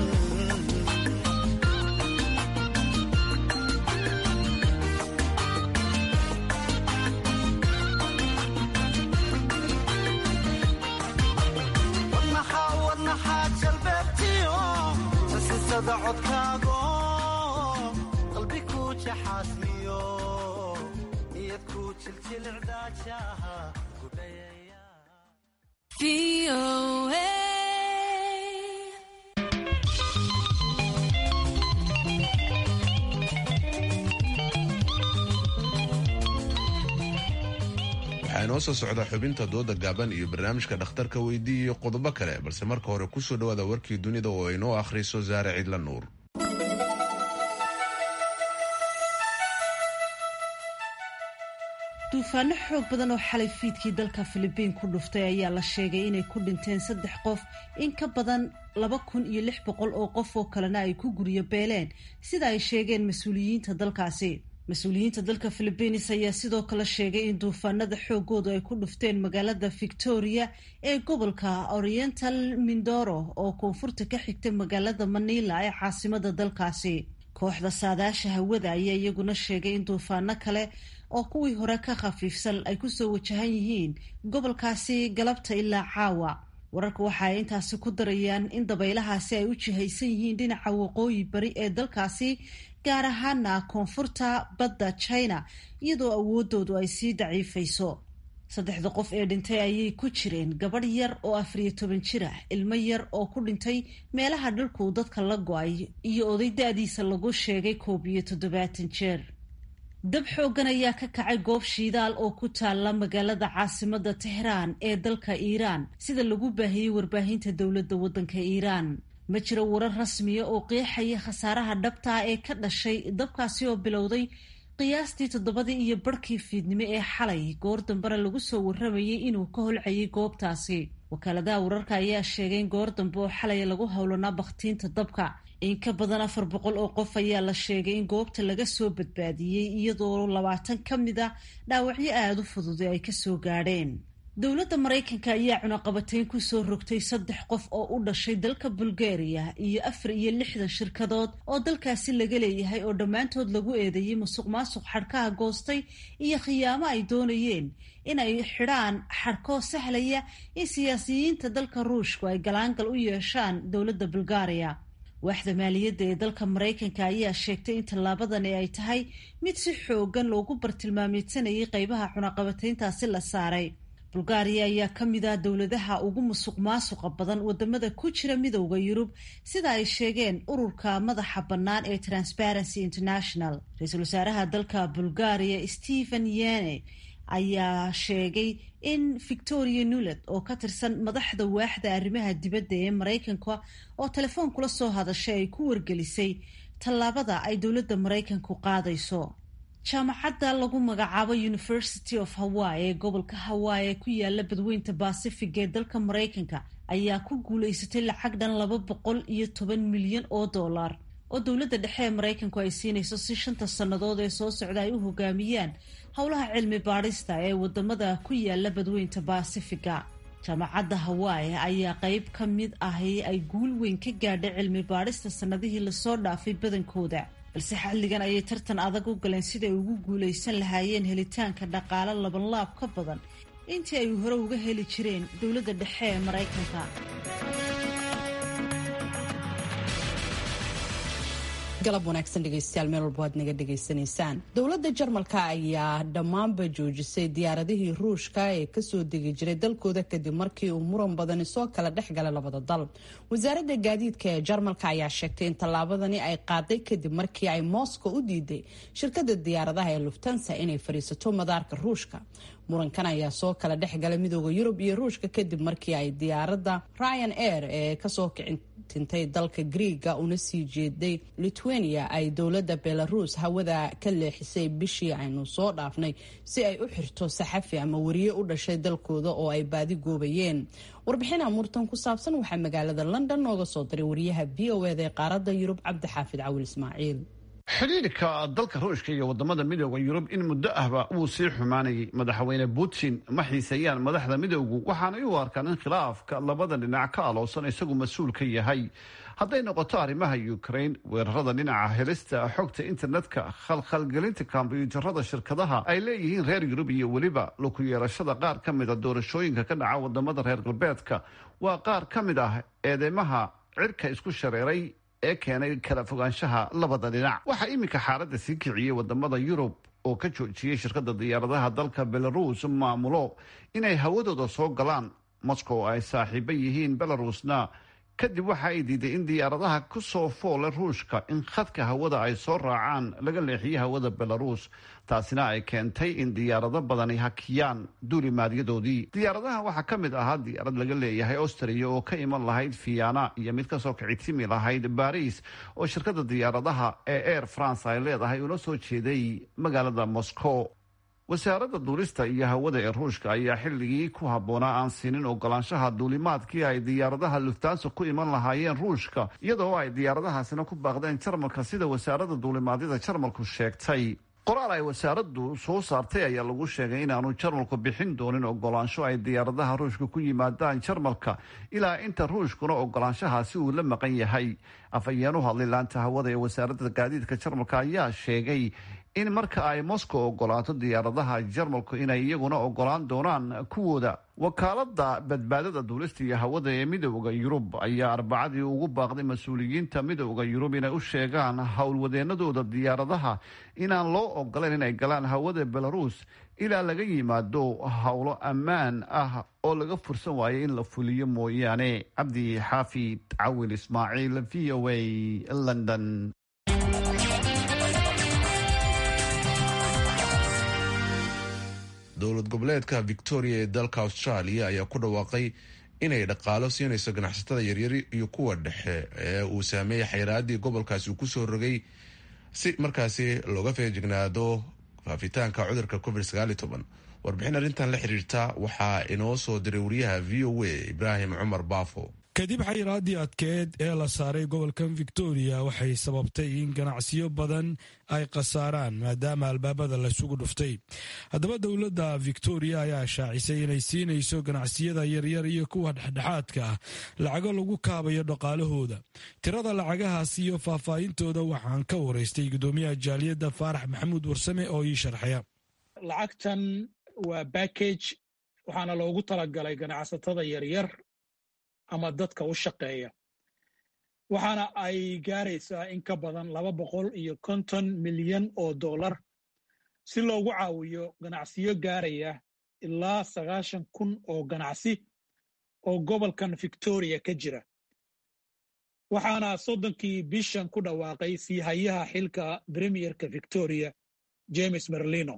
P: wadnaxaa jalbeebtiyo sasisada codkaago qalbi ku jaxaasmiyo niyad ku jiljilcdaajaha
B: waxaa inoo soo socda xubinta dooda gaaban iyo barnaamijka dhakhtarka weydii iyo qodobo kale balse marka hore kusoo dhawaada warkii dunida oo inoo akhriso saare cidla nuur
E: duufaano xoog badan oo xalay fiidkii dalka filibiin ku dhuftay ayaa la sheegay inay ku dhinteen saddex qof in ka badan laba kun iyo lix boqol oo qof oo kalena ay ku guryo beeleen sida ay sheegeen mas-uuliyiinta dalkaasi mas-uuliyiinta dalka philibiins ayaa sidoo kale sheegay in duufaanada xoogoodu ay ku dhufteen magaalada victoria ee gobolka oriental mindoro oo koonfurta ka xigta magaalada manila ee caasimada dalkaasi kooxda saadaasha hawada ayaa iyaguna sheegay in duufaano kale oo kuwii hore ka khafiifsan ay kusoo wajahan yihiin gobolkaasi galabta ilaa caawa wararka waxa ay intaasi ku darayaan in dabaylahaasi ay u jihaysan yihiin dhinaca waqooyi bari ee dalkaasi gaar ahaana koonfurta badda china iyadoo awoodoodu ay sii daciifayso saddexda qof ee dhintay ayay ku jireen gabadh yar oo afariyo toban jir ah ilmo yar oo ku dhintay meelaha dhulku dadka la go-ay iyo oday da-diisa lagu sheegay koob iyo toddobaatan jeer dab xooggan ayaa ka kacay goob shiidaal oo ku taalla magaalada caasimada tehraan ee dalka iiraan sida lagu baahiyey warbaahinta dowladda waddanka iiraan ma jiro warar rasmiya oo qeexaya khasaaraha dhabtaa ee ka dhashay dabkaasi oo bilowday qiyaastii toddobadii iyo barhkii fiidnimo ee xalay goor dambena lagu soo warramayay inuu ka holcayay goobtaasi wakaaladaha wararka ayaa sheegay in goor dambe oo xalay lagu howlanaa bakhtiinta dabka in ka badan afar boqol oo qof ayaa la sheegay in goobta laga soo badbaadiyey iyadoo labaatan ka mid a dhaawacyo aada u fududay ay kasoo gaadheen dowladda maraykanka ayaa cunaqabatayn kusoo rogtay saddex qof oo u dhashay dalka bulgaria iyo afar iyo lixdan shirkadood oo dalkaasi laga leeyahay oo dhammaantood lagu eedeeyey musuq maasuq xadhkaha goostay iyo khiyaamo ay doonayeen in ay xidhaan xadhkoo sahlaya in siyaasiyiinta dalka ruushku ay galaangal u yeeshaan dowladda bulgaria waaxda maaliyadda ee dalka maraykanka ayaa sheegtay in tallaabadani ay tahay mid si xoogan loogu bartilmaameysanayay qeybaha cunaqabatayntaasi la saaray bulgaariya ayaa ka mid ah dowladaha ugu musuq maasuqa badan wadamada ku jira midowda yurub sida ay sheegeen ururka madaxa bannaan ee transparency international ra-iisul wasaaraha dalka bulgaariya stephen yene ayaa sheegay in victoria nulet oo ka tirsan madaxda waaxda arrimaha dibadda ee maraykanka oo telefoon kula soo hadashay ay ku wargelisay tallaabada ay dowladda maraykanku qaadayso jaamacadda lagu magacaabo university of hawaii ee gobolka hawaii ee ku yaala badweynta bacific ee dalka maraykanka ayaa ku guulaysatay lacag dhan laba boqol iyo toban milyan oo dollar oo dowladda dhexe ee maraykanku ay siinayso si shanta sannadood ee soo socda ay u hogaamiyaan howlaha cilmi baadhista ee wadamada ku yaala badweynta bacifiga jaamacadda hawaii ayaa qeyb ka mid ahi ay guul weyn ka gaadhay cilmi baadhista sannadihii lasoo dhaafay badankooda balse xilligan ayay tartan adag u galeen siday ugu guulaysan lahaayeen helitaanka dhaqaale labanlaab ka badan intii ay hore uga heli jireen dowladda dhexe ee maraykanka
A: galab wanaagsan dhegeystayaal meel walba waad naga dhegaysanaysaan dowladda jarmalka ayaa dhammaanba joojisay diyaaradihii ruushka ee kasoo degi jiray dalkooda kadib markii uu muran badani soo kala dhex galay labada dal wasaaradda gaadiidka ee jarmalka ayaa sheegtay in tallaabadani ay qaaday kadib markii ay moscow u diiday shirkada diyaaradaha ee luftansa inay fadhiisato madaarka ruushka murankan ayaa soo kala dhex galay midooda yurub iyo ruushka kadib markii ay diyaaradda ryan air ee kasoo kicintintay dalka griiga una sii jeeday lithuania ay dowladda belarus hawada ka leexisay bishii aynu soo dhaafnay si ay u xirto saxafi ama wariye u dhashay dalkooda oo ay baadi goobayeen warbixin amuurtan ku saabsan waxaa magaalada london nooga soo diray wariyaha v o eda ee qaaradda yurub cabdixaafid cawil ismaaciil
Q: xidhiirka dalka ruushka iyo wadamada midooda yurub in muddo ahba wuu sii xumaanayay madaxweyne putin ma xiiseeyaan madaxda midowgu waxaanay u arkaan in khilaafka labada dhinac ka aloosan isagu mas-uul ka yahay hadday noqoto arrimaha ukraine weerarada dhinaca helista xogta internetka khalkhalgelinta kombyuutarada shirkadaha ay leeyihiin reer yurub iyo weliba luku yeelashada qaar ka mid a doorashooyinka ka dhaca wadamada reer galbeedka waa qaar ka mid ah eedeymaha cirka isku shareeray ee keenay kala fogaanshaha labada dhinac waxaa iminka xaaladda sii kiciyey wadamada yurub oo ka joojiyey shirkada diyaaradaha dalka belarus maamulo inay hawadooda soo galaan moscow ay saaxiibo yihiin belarusna kadib waxa ay diiday in diyaaradaha ku soo foole ruushka in khadka hawada ay soo raacaan laga leexiyo hawada belarus taasina ay keentay in diyaarado badani hakiyaan duulimaadyadoodii diyaaradaha waxaa ka mid ahaa diyaarad laga leeyahay austria oo ka iman lahayd fiana iyo mid kasoo kicitimi lahayd baris oo shirkada diyaaradaha ee air france ay leedahay una soo jeeday magaalada moscow wasaaradda duulista iyo hawada ee ruushka ayaa xilligii ku habboonaa aan siinin ogolaanshaha duulimaadkii ay diyaaradaha luftaansa ku iman lahaayeen ruushka iyadoo ay diyaaradahaasina ku baaqdeen jarmalka sida wasaaradda duulimaadyada jarmalku sheegtay qoraal ay wasaaraddu soo saartay ayaa lagu sheegay inaanu jarmalku bixin doonin ogolaansho ay diyaaradaha ruushka ku yimaadaan jarmalka ilaa inta ruushkuna ogolaanshahaasi uu la maqan yahay afhayeen u hadlay laanta hawada ee wasaaradda gaadiidka jarmalka ayaa sheegay in marka ay moscow ogolaato diyaaradaha jarmalku inay iyaguna ogolaan doonaan kuwooda wakaalada badbaadada duulista iyo hawada ee midooda yurub ayaa arbacadii ugu baaqday mas-uuliyiinta midooda yurub inay u sheegaan howlwadeenadooda diyaaradaha inaan loo ogolayn inay galaan hawada belarus ilaa laga yimaado howlo ammaan ah oo laga fursan waayo in la fuliyo mooyaane cabdi xaafid cawil ismaaciil v o a london
B: dowlad goboleedka victoria ee dalka australia ayaa ku dhawaaqay inay dhaqaalo siinayso ganacsatada yaryar iyo kuwa dhexe ee uu saameeyey xayraadii gobolkaasi uu kusoo rogay si markaasi looga feejignaado faafitaanka cudurka covid warbixin arrintan la xiriirta waxaa inoo soo diray wariyaha v o a ibraahim cumar baafo
R: kadib xayiraadii adkeed ee la saaray gobolkan victoria waxay sababtay in ganacsiyo badan ay khasaaraan maadaama albaabada laysugu dhuftay haddaba dowladda victoria ayaa shaacisay inay siinayso ganacsiyada yaryar iyo kuwa dhexdhexaadka ah lacago lagu kaabayo dhaqaalahooda tirada lacagahaas iyo faahfaahintooda waxaan ka waraystay gudoomiyaha jaaliyadda faarax maxamuud warsame oo ii sharxaya
S: lacagtan waa backage waxaana loogu talagalay ganacsatada yaryar ama dadka u shaqeeya waxaana ay gaaraysaa in ka badan laba boqol iyo konton milyan oo dollar si loogu caawiyo ganacsiyo gaaraya ilaa sagaashan kun oo ganacsi oo gobolkan victoria ka jira waxaana soddonkii bishan ku dhawaaqay siihayaha xilka premierka victoria james merlino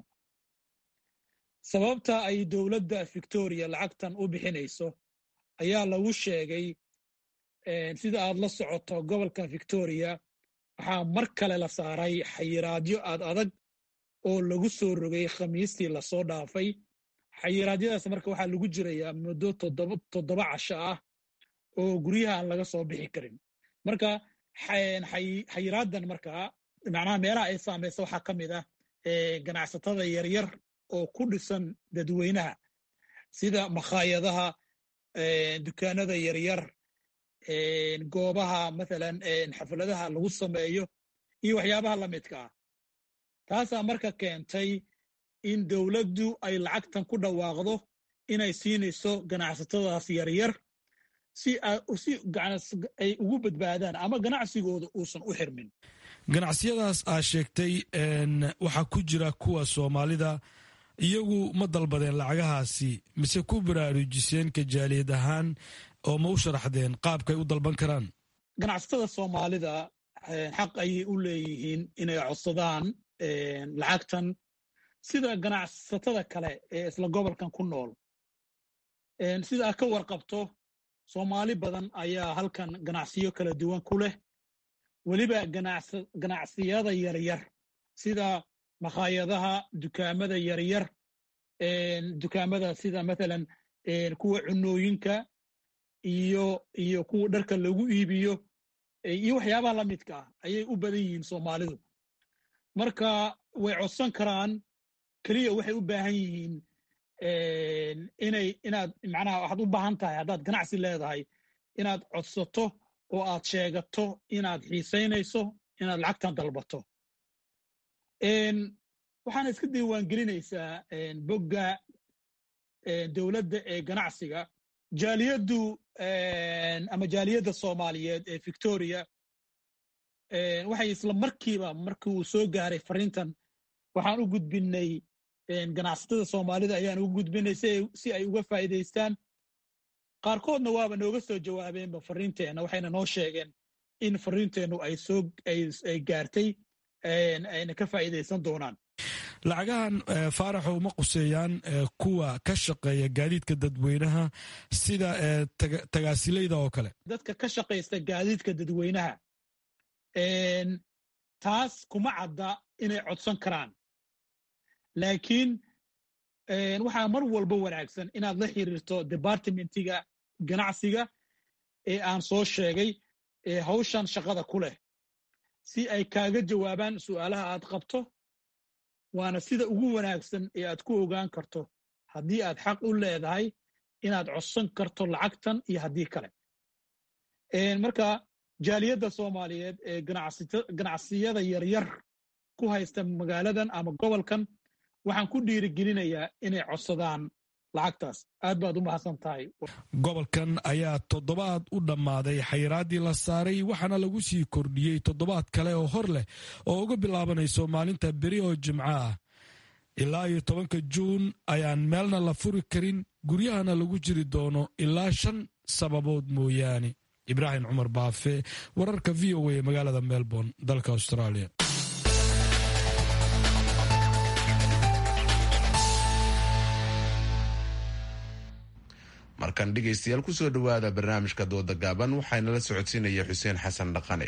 S: sababta ay dowladda victoria lacagtan u bixinayso ayaa lagu sheegay sida aad la socoto gobolka victoria waxaa mar kale la saaray xayiraadyo aad adag oo lagu soo rogay khamiistii lasoo dhaafay xayiraadyadaas marka waxaa lagu jirayaa muddo toddoba casho ah oo guryaha aan laga soo bixi karin marka xayiraadan markaa macnaha meelaha ay saamaysa waxaa ka mid ah ganacsatada yaryar oo ku dhisan dadweynaha sida makhaayadaha dukaanada yaryar goobaha mathalan xafladaha lagu sameeyo iyo waxyaabaha la midka ah taasaa marka keentay in dowladdu ay lacagtan ku dhawaaqdo inay siinayso ganacsatadaas yaryar si ay ugu badbaadaan ama ganacsigooda uusan u xirmin
R: ganacsiyadaas aa sheegtay waxaa ku jira kuwa soomaalida iyagu ma dalbadeen lacagahaasi mise ku baraarujiseen kajaaliyad ahaan oo ma u sharaxdeen qaabkay u dalban karaan
S: ganacsatada soomaalida xaq ayay u leeyihiin inay codsadaan lacagtan sida ganacsatada kale ee isla gobolkan ku nool sida aad ka warqabto soomaali badan ayaa halkan ganacsiyo kala duwan ku leh weliba ganacsiyada yaryar sida makhaayadaha dukaamada yaryar dukaamada sida mathalan kuwa cunooyinka iyo iyo kuwa dharka lagu iibiyo iyo waxyaabaha la midka ah ayay u badan yihiin soomaalidu marka way codsan karaan keliya waxay u baahan yihiin inay inaad macnaha waxaad u baahan tahay haddaad ganacsi leedahay inaad codsato oo aad sheegato inaad xiisaynayso inaad lacagtan dalbato waxaana iska diiwaangelinaysaa bogga dowladda ee ganacsiga jaaliyaddu ama jaaliyadda soomaaliyeed ee victoria waxay isla markiiba markii uu soo gaaray fariintan waxaan u gudbinay ganacsatada soomaalida ayaan ugu gudbinay si ay uga faa'iidaystaan qaarkoodna waaba nooga soo jawaabeenba fariinteenna waxayna noo sheegeen in fariinteennu ay soo ay gaartay ayna ka faa'iidaysan doonaan
R: lacagahan faaraxow ma quseeyaan kuwa ka shaqeeya gaadiidka dadweynaha sida tagaasilayda oo kale
S: dadka ka shaqaysta gaadiidka dadweynaha taas kuma cadda inay codsan karaan laakiin waxaa mar walba wanaagsan inaad la xiriirto departmentiga ganacsiga ee aan soo sheegay ee hawshan shaqada ku leh si ay kaaga jawaabaan su'aalaha aad qabto waana sida ugu wanaagsan ee aad ku ogaan karto haddii aad xaq u leedahay inaad codsan karto lacagtan iyo haddii kale marka jaaliyadda soomaaliyeed ee ganacsiyada yaryar ku haysta magaaladan ama gobolkan waxaan ku dhiirigelinayaa inay codsadaan lacagtaas aad baad u mahadsan tahay
R: gobolkan ayaa toddobaad u dhammaaday xayraaddii la saaray waxaana lagu sii kordhiyey toddobaad kale oo hor leh oo uga bilaabanayso maalinta beri oo jimco ah ilaa iyo tobanka juun ayaan meelna la furi karin guryahana lagu jiri doono ilaa shan sababood mooyaane ibraahim cumar baafe wararka v o a magaalada melbourne dalka australia
B: markan dhegaystayaal kusoo dhowaada barnaamijka dooda gaaban waxaana la socodsiinaya xuseen xasan dhaqane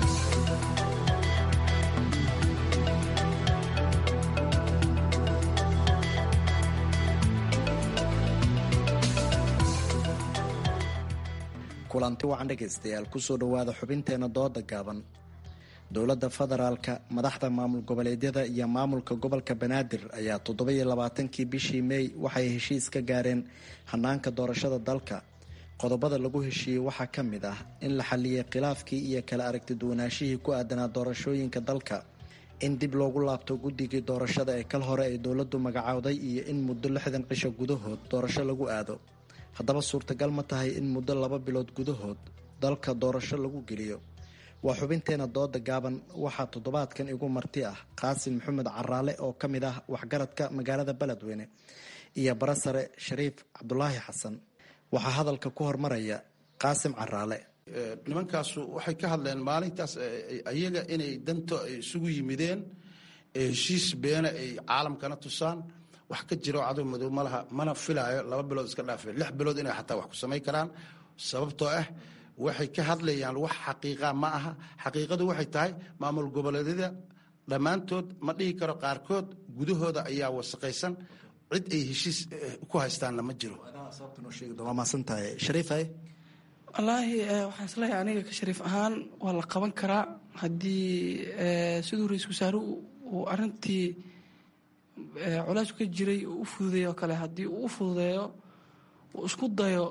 M: kulanti wacan dhegaystayaal kusoo dhowaada xubinteena dooda gaaban dowladda federaalka madaxda maamul goboleedyada iyo maamulka gobolka banaadir ayaa toddobiyo labaatankii bishii meey waxay heshiis ka gaareen hanaanka doorashada dalka qodobada lagu heshiiyey waxaa ka mid ah in la xaliyay khilaafkii iyo kala aragti duwanaashihii ku aadanaa doorashooyinka dalka in dib loogu laabto guddigii doorashada ee kal hore ay dowladdu magacowday iyo in muddo lixdan cisho gudahood doorasho lagu aado haddaba suurtagal ma tahay in muddo laba bilood gudahood dalka doorasho lagu geliyo waa xubinteena dooda gaaban waxaa toddobaadkan igu marti ah qaasim maxamed caraale oo ka mid ah waxgaradka magaalada beledweyne iyo barasare shariif cabdulaahi xasan waxaa hadalka ku hormaraya qaasim caraale
T: nimankaasu waxay ka hadleen maalintaas ayaga inay danto ay isugu yimideen heshiis beena ay caalamkana tusaan wax ka jiro cadow madow malaha mana filaayo laba bilood iska dhaafe lix bilood inay xataa wax ku samayn karaan sababtoo ah waxay ka hadlayaan wax xaqiiqa ma aha xaqiiqadu waxay tahay maamul goboleedyada dhammaantood ma dhihi karo qaarkood gudahooda ayaa wasaqaysan cid ay heshiis ku haystaanna ma jiro
U: wallaahi waxaan isleeyahay aniga ka shariif ahaan waa la qaban karaa haddii siduu ra-iisul wasaaruhu uu arintii culays ka jiray uu u fududeeyo kale haddii uu u fududeeyo uu isku dayo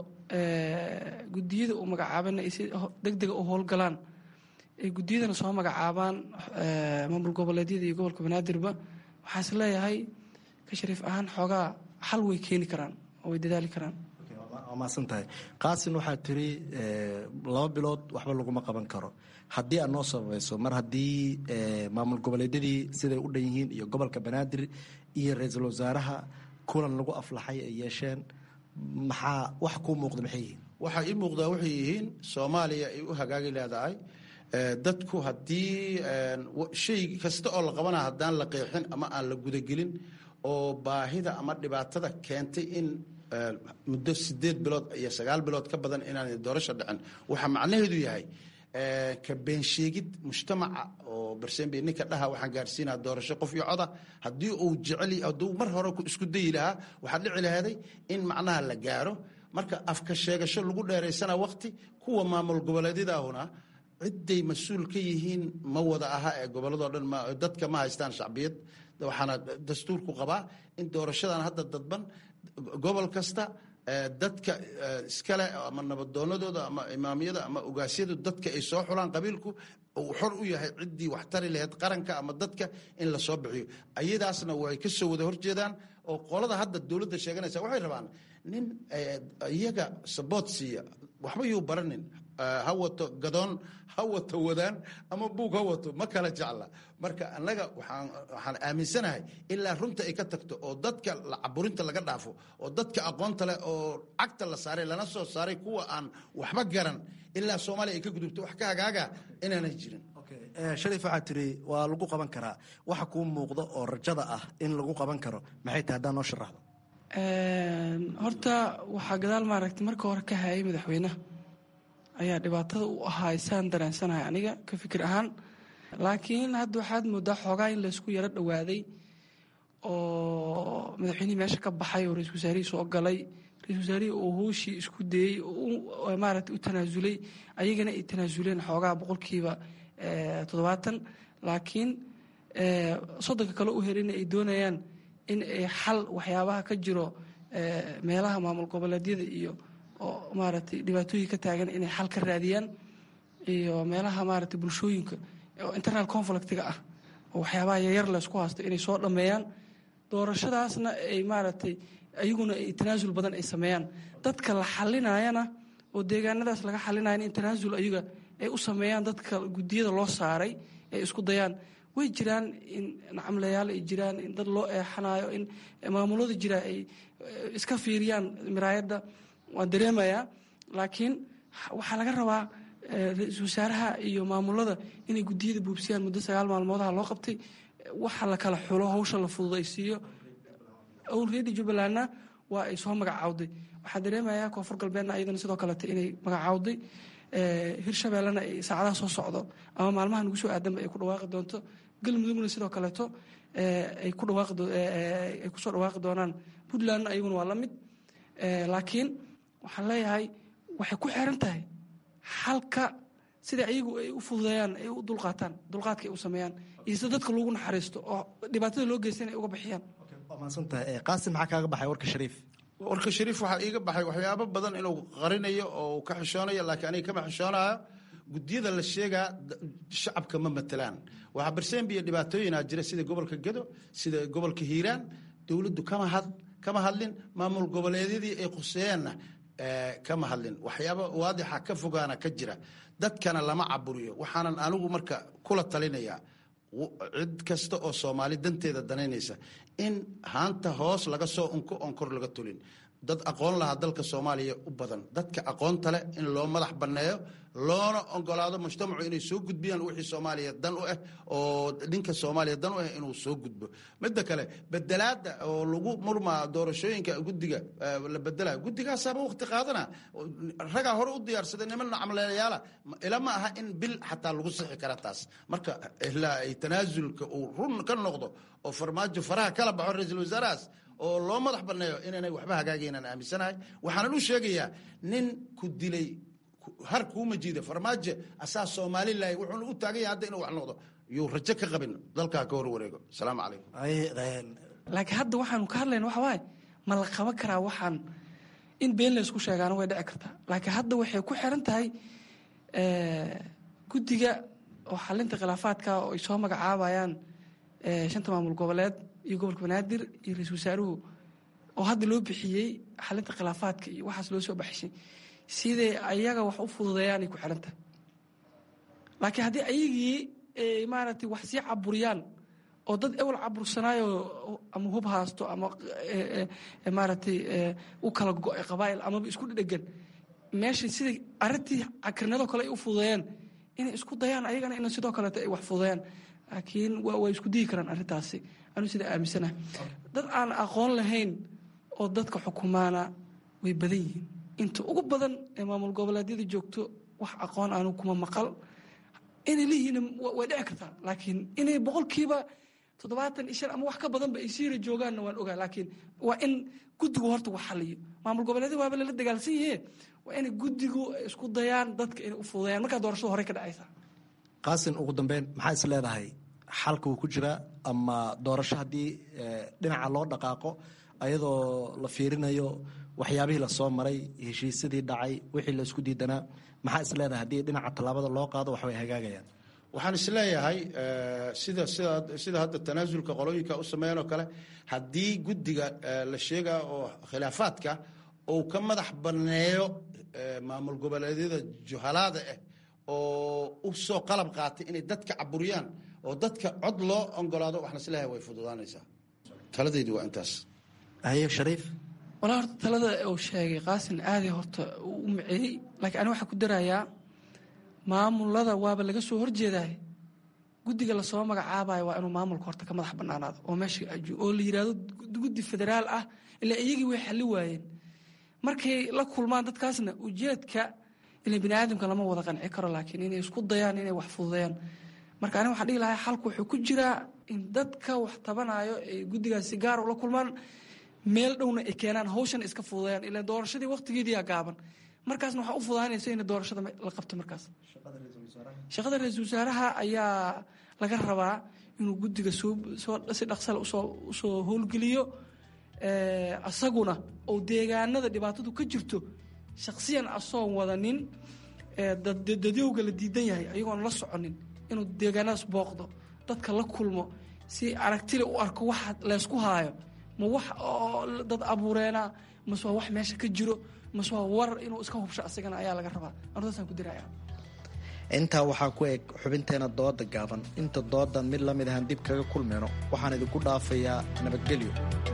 U: gudiyada uu magacaabana ay si deg dega u howlgalaan ay gudiyadana soo magacaabaan maamul goboleedyada iyo gobolka banaadirba waxaan is leeyahay ka shariif ahaan xoogaa xal way keeni karaan oo way dadaali karaan
M: waa mahadsan tahay qaasin waxaa tiri laba bilood waxba laguma qaban karo haddii aad noo sababayso mar haddii maamul goboleedyadii siday u dhan yihiin iyo gobolka banaadir iyo ra-iisul wasaaraha kulan lagu aflaxay ay yeesheen maxaa wax kuu muuqda maxay yihiin
T: waxaa ii muuqdaa waxay yihiin soomaaliya ay u hagaagi leedahay dadku haddii shay kasta oo la qabana haddaan la qeexin ama aan la gudagelin oo baahida ama dhibaatada keentay in muddo sideed bilood iyo sagaal bilood ka badan inaan doorasho dhicin waxaa macnaheedu yahay ka beensheegid mujtamaca oo barsembe ninka dhaha waxaan gaarsiinaa doorasho qof iyo coda haddii uu jecel hadduu mar hore isku dayi lahaa waxaa dhici lahaaday in macnaha la gaaro marka afka sheegasho lagu dheeraysana waqti kuwa maamul goboleedyadaahuna ciday mas-uul ka yihiin ma wada aha ee gobolladoo dhan dadka ma haystaan shacbiyad waxaana dastuurku qabaa in doorashadan hadda dadban gobol kasta dadka iskale ama nabadoonadooda ama imaamyada ama ogaasyadu dadka ay soo xulaan qabiilku uu xor u yahay ciddii wax tari lahayd qaranka ama dadka in la soo bixiyo ayadaasna way ka soo wada horjeedaan oo qolada hadda dowladda sheeganaysa waxay rabaan nin iyaga saboot siiya waxba yuu baranin ha wato gadoon ha wato wadaan ama buug ha wato ma kala jecla marka annaga waxaan aaminsanahay ilaa runta ay ka tagto oo dadka caburinta laga dhaafo oo dadka aqoonta leh oo cagta la saaray lana soo saaray kuwa aan waxba garan ilaa soomaaliya ay ka gudubto wax ka hagaaga inaanay jirin
M: shariif waxaa tiri waa lagu qaban karaa waxa kuu muuqda oo rajada ah in lagu qaban karo maxay tahay haddaan noo sharaxdo
U: horta waxaa gadaal maaragtay marka hore ka hayay madaxweynaha ayaa dhibaatada u ahaa saan dareensanahay aniga ka fikir ahaan laakiin hadda waxaad moodaa xoogaa in laysku yaro dhowaaday oo madaxweynihii meesha ka baxay oo ra-isul wasaarihii soo galay ra-isul wasaarihii oo hooshii isku dayey maarata u tanaasulay ayagana ay tanaasuleen xoogaha boqolkiiba toddobaatan laakiin soddonka kale u herina ay doonayaan in ay xal waxyaabaha ka jiro meelaha maamul goboleedyada iyo oo maaragtay dhibaatooyin ka taagan inay xal ka raadiyaan iyo meelaha maaragtay bulshooyinka oo internal conflictiga ah oo waxyaabaha yaryar laysku haysto inay soo dhammeeyaan doorashadaasna ay maaragtay ayaguna ay tanaasul badan ay sameeyaan dadka la xalinayana oo deegaanadaas laga xalinayana in tanaasul ayaga ay u sameeyaan dadka guddiyada loo saaray ay isku dayaan way jiraan in nacamlayaal ay jiraan in dad loo eexanayo in maamulada jira ay iska fiiriyaan miraayadda waan dareemayaa laakiin waxaa laga rabaa ra-iisul wasaaraha iyo maamulada inay guddiyada buubsiyaan muddo sagaal maalmoodaha loo qabtay waxa la kala xulo hawsha la fududaysiiyo owlreedi jubbalandna waa ay soo magacaawday waxaa dareemayaa koonfur galbeedna ayadana sidoo kalete inay magacaawday hirshabeellena ay saacadaha soo socdo ama maalmaha nagu soo aadanba ay ku dhawaaqi doonto galmudugna sidoo kaleeto ay ku dhawaaqay kusoo dhawaaqi doonaan puntlandna ayaguna waa la mid laakiin waxaan leeyahay waxay ku xiran tahay xalka sida ayagu ay u fududeeyaan ay u dulqaataan dulqaadka ay u sameeyaan iyo sida dadka loogu naxariisto oo dhibaatada loo geystan ay uga bixiyaan
M: waa mahadsantahay qaasim maxaa kaaga baxay warka shariif
T: warka shariif waxaa iiga baxay waxyaabo badan inuu qarinayo oo ka xishoonayo laakiin aniga kama xishoonayo guddiyada la sheegaa shacabka ma matelaan waxaa barseembiya dhibaatooyinaa jira sida gobolka gedo sida gobolka hiiraan dowladdu kama had kama hadlin maamul goboleedyadii ay quseeyeenna kama hadlin waxyaaba waadixa ka fogaana ka jira dadkana lama caburiyo waxaanan anigu marka kula talinayaa cid kasta oo soomaali danteeda danaynaysa in haanta hoos laga soo unko oon kor laga tulin dad aqoon lahaa dalka soomaaliya u badan dadka aqoonta leh in loo madax banneeyo loona ogolaado mujtamacu inay soo gudbiyaan wixii soomaaliya dan u ah oo dhinka soomaaliya dan u ah inuu soo gudbo midda kale bedelaada oo lagu murmaa doorashooyinka guddiga la bedela guddigaasaaba waqti qaadana ragaa hore u diyaarsaday niman camleeyaala ila ma aha in bil xataa lagu sixi kara taas marka ilaa ay tanaasulka uu run ka noqdo oo farmaajo faraha kala baxo ra-iisul wasaarahaas oo loo madax banneeyo inaanay waxba hagaagaynaan aaminsanahay waxaanan u sheegayaa nin ku dilay har kuuma jiida farmaajo asaa somalilan wuxuuna u taagan yahay hadda inuu wax noqdo yuu rajo ka qabin dalkaa ka hor wareego asalaamu calaykum
U: laakiin hadda waxaanu ka hadlayna waxa waaye ma la qaban karaa waxaan in been laysku sheegaana way dhici kartaa laakiin hadda waxay ku xiran tahay guddiga oo xalinta khilaafaadka oo ay soo magacaabayaan shanta maamul goboleed iyo gobolka banaadir iyo ra-iisul wasaaruhu oo hadda loo bixiyey xalinta khilaafaadka iyo waxaas loo soo baxshay siday ayaga wax u fududeeyaan ay ku xiran tahay laakiin haddii ayagii maaragtay wax sii caburiyaan oo dad ewel cabursanaayo ama hub haasto ama maaragtay u kala go-ay qabaa'il amaba isku dhedhegan meesha siday arrintii cakirnadoo kale ay u fududeeyaan inay isku dayaan ayagana in sidoo kaleeto ay wax fududeeyaan laakiin way isku digi karaan arrintaasi anuu sida aaminsanaha dad aan aqoon lahayn oo dadka xukumaana way badan yihiin inta ugu badan ee maamul goboleedyada joogto wax aqoon aanu kuma maqal inay leeyihiin way dhici kartaa laakiin inay boqolkiiba toddobaatan ishan ama wax ka badanba ay siira joogaanna waan ogaa laakiin waa in guddigu horta wax xaliyo maamul goboleedyada waaba lala dagaalsan yahe waa inay guddigu isku dayaan dadka inay u fududayaan markaa doorashada horey ka dhacaysa
M: qaasin ugu dambeyn maxaa is leedahay xalka wuu ku jiraa ama doorasho haddii dhinaca loo dhaqaaqo ayadoo la fiirinayo waxyaabihii lasoo maray heshiisyadii dhacay wixii laisku diidanaa maxaa is leedahay haddii dhinaca tallaabada loo qaado wax way hagaagayaan
T: waxaan isleeyahay sida sida sida hadda tanaasulka qolooyinka u sameeyeen oo kale haddii guddiga la sheegaa oo khilaafaadka uu ka madax banneeyo maamul goboleedyada juhalaada ah oo u soo qalab qaatay inay dadka caburiyaan oo dadka cod loo ogolaado waxaan isleeyahay way fududaanaysaa taladaydu waa intaas
M: haye shariif
U: walaa horta talada uu sheegay qaasin aaday horta u maceeyey laakiin ani waxaa ku darayaa maamulada waaba laga soo horjeedaay guddiga lasoo magacaabayo waa inuu maamulka horta ka madax banaanaado oo meesha oo la yidhaahdo guddi federaal ah ilaa iyagii way xali waayeen markay la kulmaan dadkaasna ujeedka ila bini aadamka lama wada qanci karo laakiin inay isku dayaan inay wax fududeeyaan marka ani waxaan dhihi lahaa xalku wuxuu ku jiraa in dadka wax tabanayo ay guddigaas si gaar ula kulmaan meel dhowna ay keenaan hawshan iska fududayaan ilaa doorashadii waqtigeediyaa gaaban markaasna waxaa u fudaanaysa in doorashada la qabto markaas shaqada ra-iisul wasaaraha ayaa laga rabaa inuu guddiga si dhaqsale usoo howlgeliyo asaguna oo deegaanada dhibaatadu ka jirto shaksiyan asoon wadanin dadyowga la diidan yahay ayagoon la soconin inuu deegaanadaas booqdo dadka la kulmo si aragtile u arko waxa leysku haayo ma wax oo dad abuureena mase waa wax meesha ka jiro mase waa war inuu iska hubsho asagana ayaa laga rabaa ardaasaan ku diraya
M: intaa waxaa ku eg xubinteena dooda gaaban inta doodan mid lamid ahaan dib kaga kulmayno waxaan idinku dhaafayaa nabadgelyo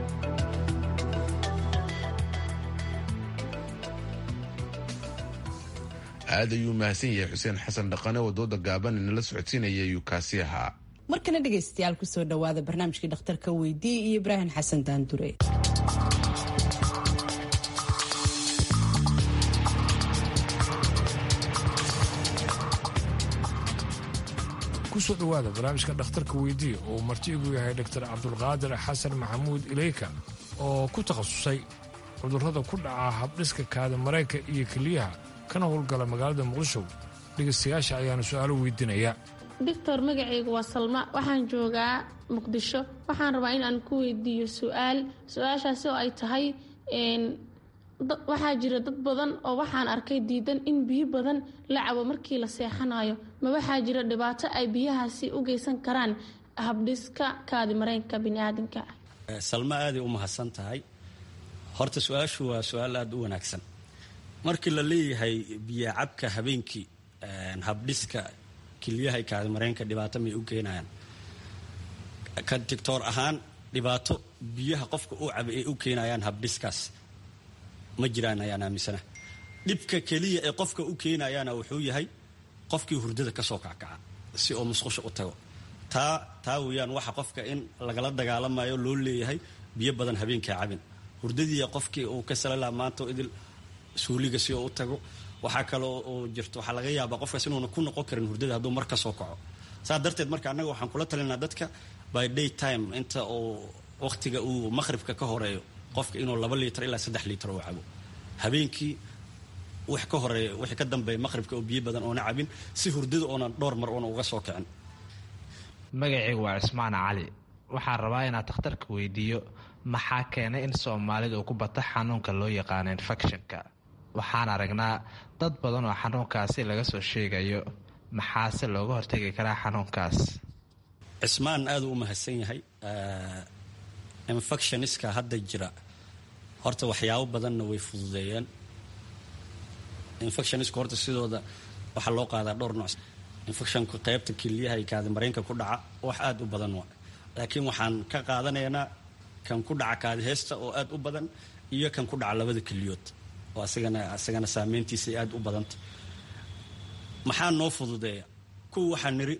B: aad ayuu mahadsan yahay xuseen xasan dhaqane oo dooda gaaban inala socodsiinaya ayuu kaasi ahaa
A: markana dhegaystayaal kusoo dhowaada barnaamijkii dhakhtarka weydii iyo ibraahim xasan daandure
L: kusoo dhowaada barnaamijka dhakhtarka weydiiya oo uu marti igu yahay dor cabdulqaadir xasan maxamuud ileyka oo ku takhasusay cudurrada ku dhaca habdhiska kaada marayka iyo keliyaha kana howlgala magaalada muqdisho dhegaystayaasha ayaanu su-aalo weydiinaya
C: doctor magacaygu waa salma waxaan joogaa muqdisho waxaan rabaa in aan ku weydiiyo su-aal su-aashaasi oo ay tahay waxaa jira dad badan oo waxaan arkay diidan in biyo badan la cabo markii la seexanayo ma waxaa jira dhibaato ay biyahaasi u geysan karaan habdhiska kaadi mareenka biniaadamka
V: salma aaday u mahadsan tahay horta su-aashu waa su-aal aada u wanaagsan markii la leeyahay biyacabka habeenkii habdhiska kilyaha kaadi mareenka dhibaato may u keenayaan ka tictor ahaan dhibaato biyaha qofka uu cabay ay u keenayaan habdhiskaas ma jiraan ayaan aaminsana dhibka keliya ee qofka u keenayaana wuxuu yahay qofkii hurdada kasoo kackaca si oo musqusha u tago taa taa weeyaan waxa qofka in lagala dagaalamayo loo leeyahay biyo badan habeenkaa cabin hurdadii qofkii uu ka salala maanta idil suuliga si oo u tago waxaa kaloo oo jirto waxaa laga yaabaa qofkaas inuuna ku noqon karin hurdada hadduu mar kasoo kaco saa darteed marka annaga waxaan kula talinaa dadka by day time inta uu waqtiga uu maqhribka ka horeeyo qofka inuu laba liitar ilaa saddex liitar oo cabo habeenkii wax ka horeeya wixii ka dambeeya maqhribka oo biyo badan oona cabin si hurdada oonan dhowr mar oona uga soo kicin
W: magacaygu waa cismaan cali waxaan rabaa inaad takhtarka weydiiyo maxaa keenay in soomaalida uu ku bato xanuunka loo yaqaano infectionka waxaan aragnaa dad badan oo xanuunkaasi laga soo sheegayo maxaase looga hortegi karaa xanuunkaas
V: cismaan aada u mahadsan yahay infectioniska hadda jira horta waxyaabo badanna way fududeeyeen infectionisku horta sidooda waxaa loo qaadaa dhowr nooc infectionka qaybta keliyaha iyo kaadimareenka ku dhaca wax aada u badan waa laakiin waxaan ka qaadanaynaa kan ku dhaca kaadiheesta oo aada u badan iyo kan ku dhaca labada keliyood oo asagana asagana saameyntiisa aada u badanta maxaa noo fududeeya kuwa waxaa niri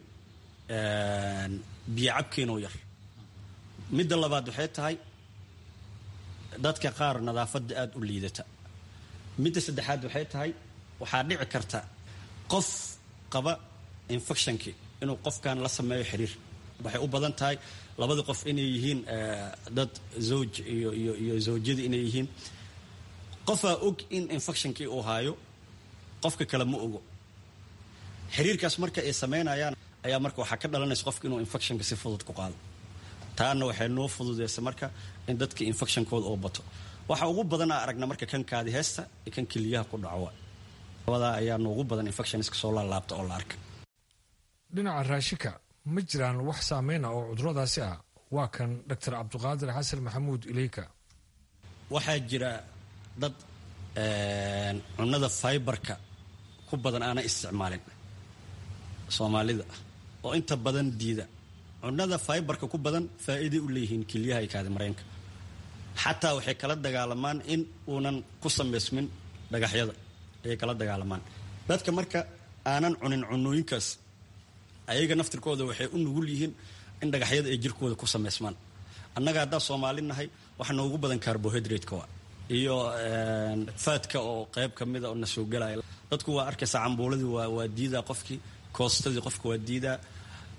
V: biyo cabkeenoo yar midda labaad waxay tahay dadka qaar nadaafadda aada u liidata midda saddexaad waxay tahay waxaa dhici karta qof qaba infectionkii inuu qofkan la sameeyo xiriir waxay u badan tahay labada qof inay yihiin dad zawj iyo iyo iyo zawjyada inay yihiin qofaa og in infectionkii uu haayo qofka kale ma ogo xiriirkaas marka ay sameynayaan ayaa marka waxaa ka dhalanaysa qofka inuu infectionka si fudud ku qaado taana waxay noo fududeysa marka in dadka infectionkooda oo bato waxa ugu badanaa aragna marka kan kaadi heesta iyo kan keliyaha ku dhaco labadaa ayaa noogu badan infectionska soo laalaabta oo la arka
L: dhinaca raashika ma jiraan wax saameyna oo cuduradaasi ah waa kan doctor cabdiqaadir xasan maxamuud ileyka
V: waxaa jira dad cunada fiberka ku badan aana isticmaalin soomaalida oo inta badan diida cunada fiberka ku badan faa'iiday u leeyihiin keliyaha iyo kaadimareenka xataa waxay kala dagaalamaan in uunan ku samaysmin dhagaxyada ayay kala dagaalamaan dadka marka aanan cunin cunooyinkaas ayaga naftirkooda waxay u nugul yihiin in dhagaxyada ay jirkooda ku samaysmaan annaga haddaa soomaali nahay waxa noogu badan carbohydrate-ka waa iyo faadka oo qayb ka mida oo na soo gelaya dadku waa arkaysaa cambuuladii waa waa diidaa qofkii koostadii qofka waa diidaa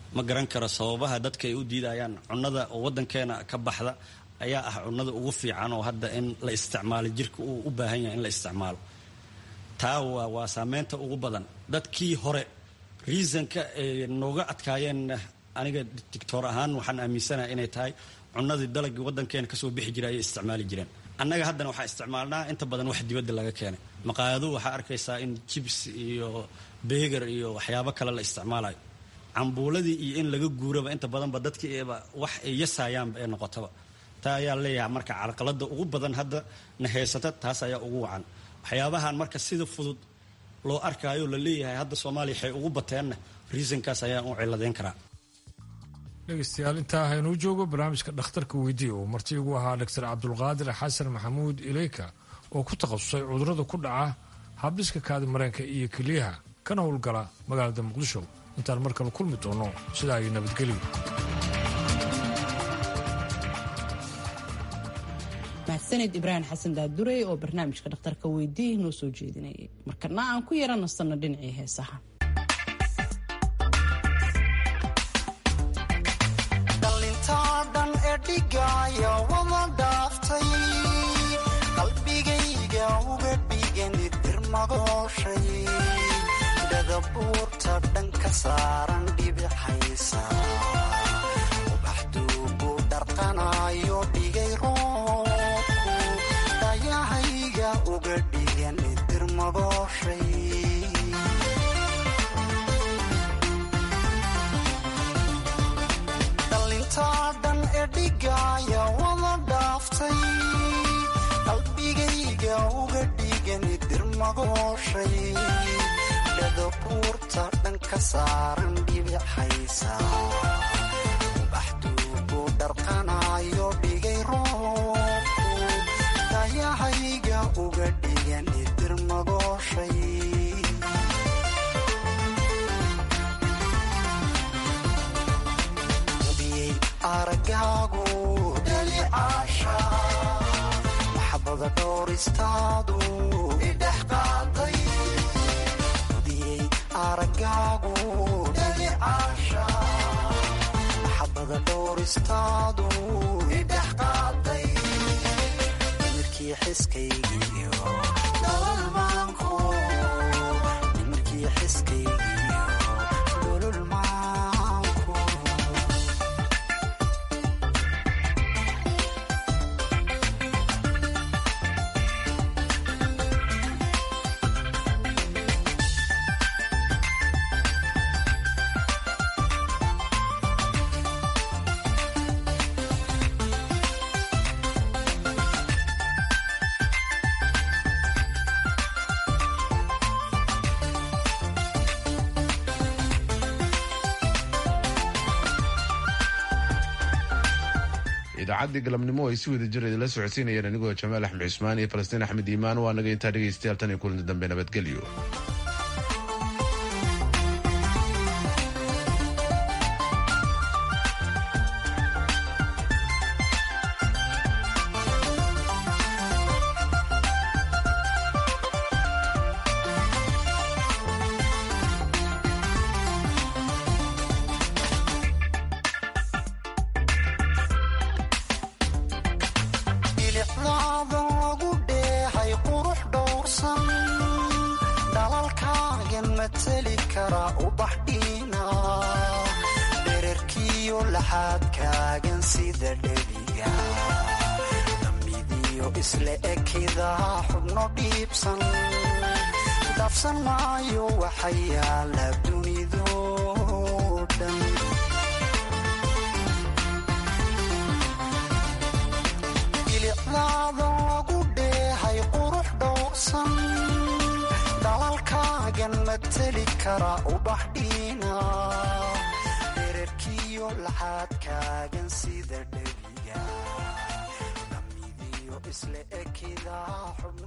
V: ma garan karo sababaha dadka ay u diidayaan cunnada oo waddankeena ka baxda ayaa ah cunnada ugu fiican oo hadda in la isticmaalo jirka uu u baahan yahay in la isticmaalo taa waa waa saameynta ugu badan dadkii hore reasonka ay nooga adkaayeen aniga dictor ahaan waxaan aaminsanaha inay tahay cunnadii dalagii waddankeena kasoo bixi jiray ayay isticmaali jireen annaga haddana waxaa isticmaalnaa inta badan wax dibadda laga keenay maqaayadu waxaa arkaysaa in jibs iyo beegar iyo waxyaabo kale la isticmaalayo cambuuladii iyo in laga guuraba inta badanba dadkiiba wax ay yasayaanba ee noqotaba taa ayaa leeyahay marka carqalada ugu badan hadda na haysata taas ayaa ugu wacan waxyaabahan marka sida fudud loo arkaayo la leeyahay hadda soomaaliya waxay ugu bateenna reasonkaas ayaan u ciladeyn karaa
L: dhegeystayaal intaa haynuu joogo barnaamijka dhakhtarka weydiiya oo marti igu ahaa doctor cabdulqaadir xasan maxamuud ileyka oo ku takhasusay cudurrada ku dhaca habdhiska kaadi mareenka iyo keliyaha kana howlgala magaalada muqdisho intaan mar kale kulmi doono sidaa iyo nabadgelyo
A: mahadsaned ibraahim xasan daadurey oo barnaamijka dhakhtarka weydiiya noo soo jeedinayay markana aan ku yara nastanno dhinacii heesaha
P: dhalintaadan ee dhigaya wada dhaaftay qalbigayga uga dhigani dirmagooshay dhadabuurta dhanka saaran dhibixaysa ubaxduugu dharqanayo dhigay roobku dhayahayga uga dhigani dirmagooshay dhalintaadan ee dhigaya wada dhaaftay qalbigayga uga dhigani dirmagooshay dhadabuurta dhanka saaran dhibixaysa ubaxduugu dharqanayo dhigay roobku dayahayga uga dhigani dirmagooshay hubiyey aragaagu dhalicaasha maxabada dhooristaadu idhex qaaday hubiyey aragaagu dhalicaasha maxabada dhooristaadu idhex qaaday nimirkii xiskaygiyo dhololmaanku nimirkii xiskaygiyo dhololmaanku
B: idaacaddii galabnimo ay si wada jir idinla socodsiinayeen anigoo jamaal axmed cusmaan iyo falastiin axmed iimaan waa naga intaa dhegaystayaal tan iyo kulanti dambe nabadgelyo
P: bilicdaada lagu dheehay qurux dhowrsan dhalalkaagan mateli kara ubax dhiina dherarkiyo laxaadkaagan sida dhebiga damidiyo isla ekidaa xubno dhiibsan dhaafsan maayo waxa yaala dunido dhan bilicdaada lagu dheehay qurux dhowrsan dhalalkaagan mateli kara ubax dhiina dherarkiyo laxaadkaagan sida dhebiga damidiyo isla ekidaa xubno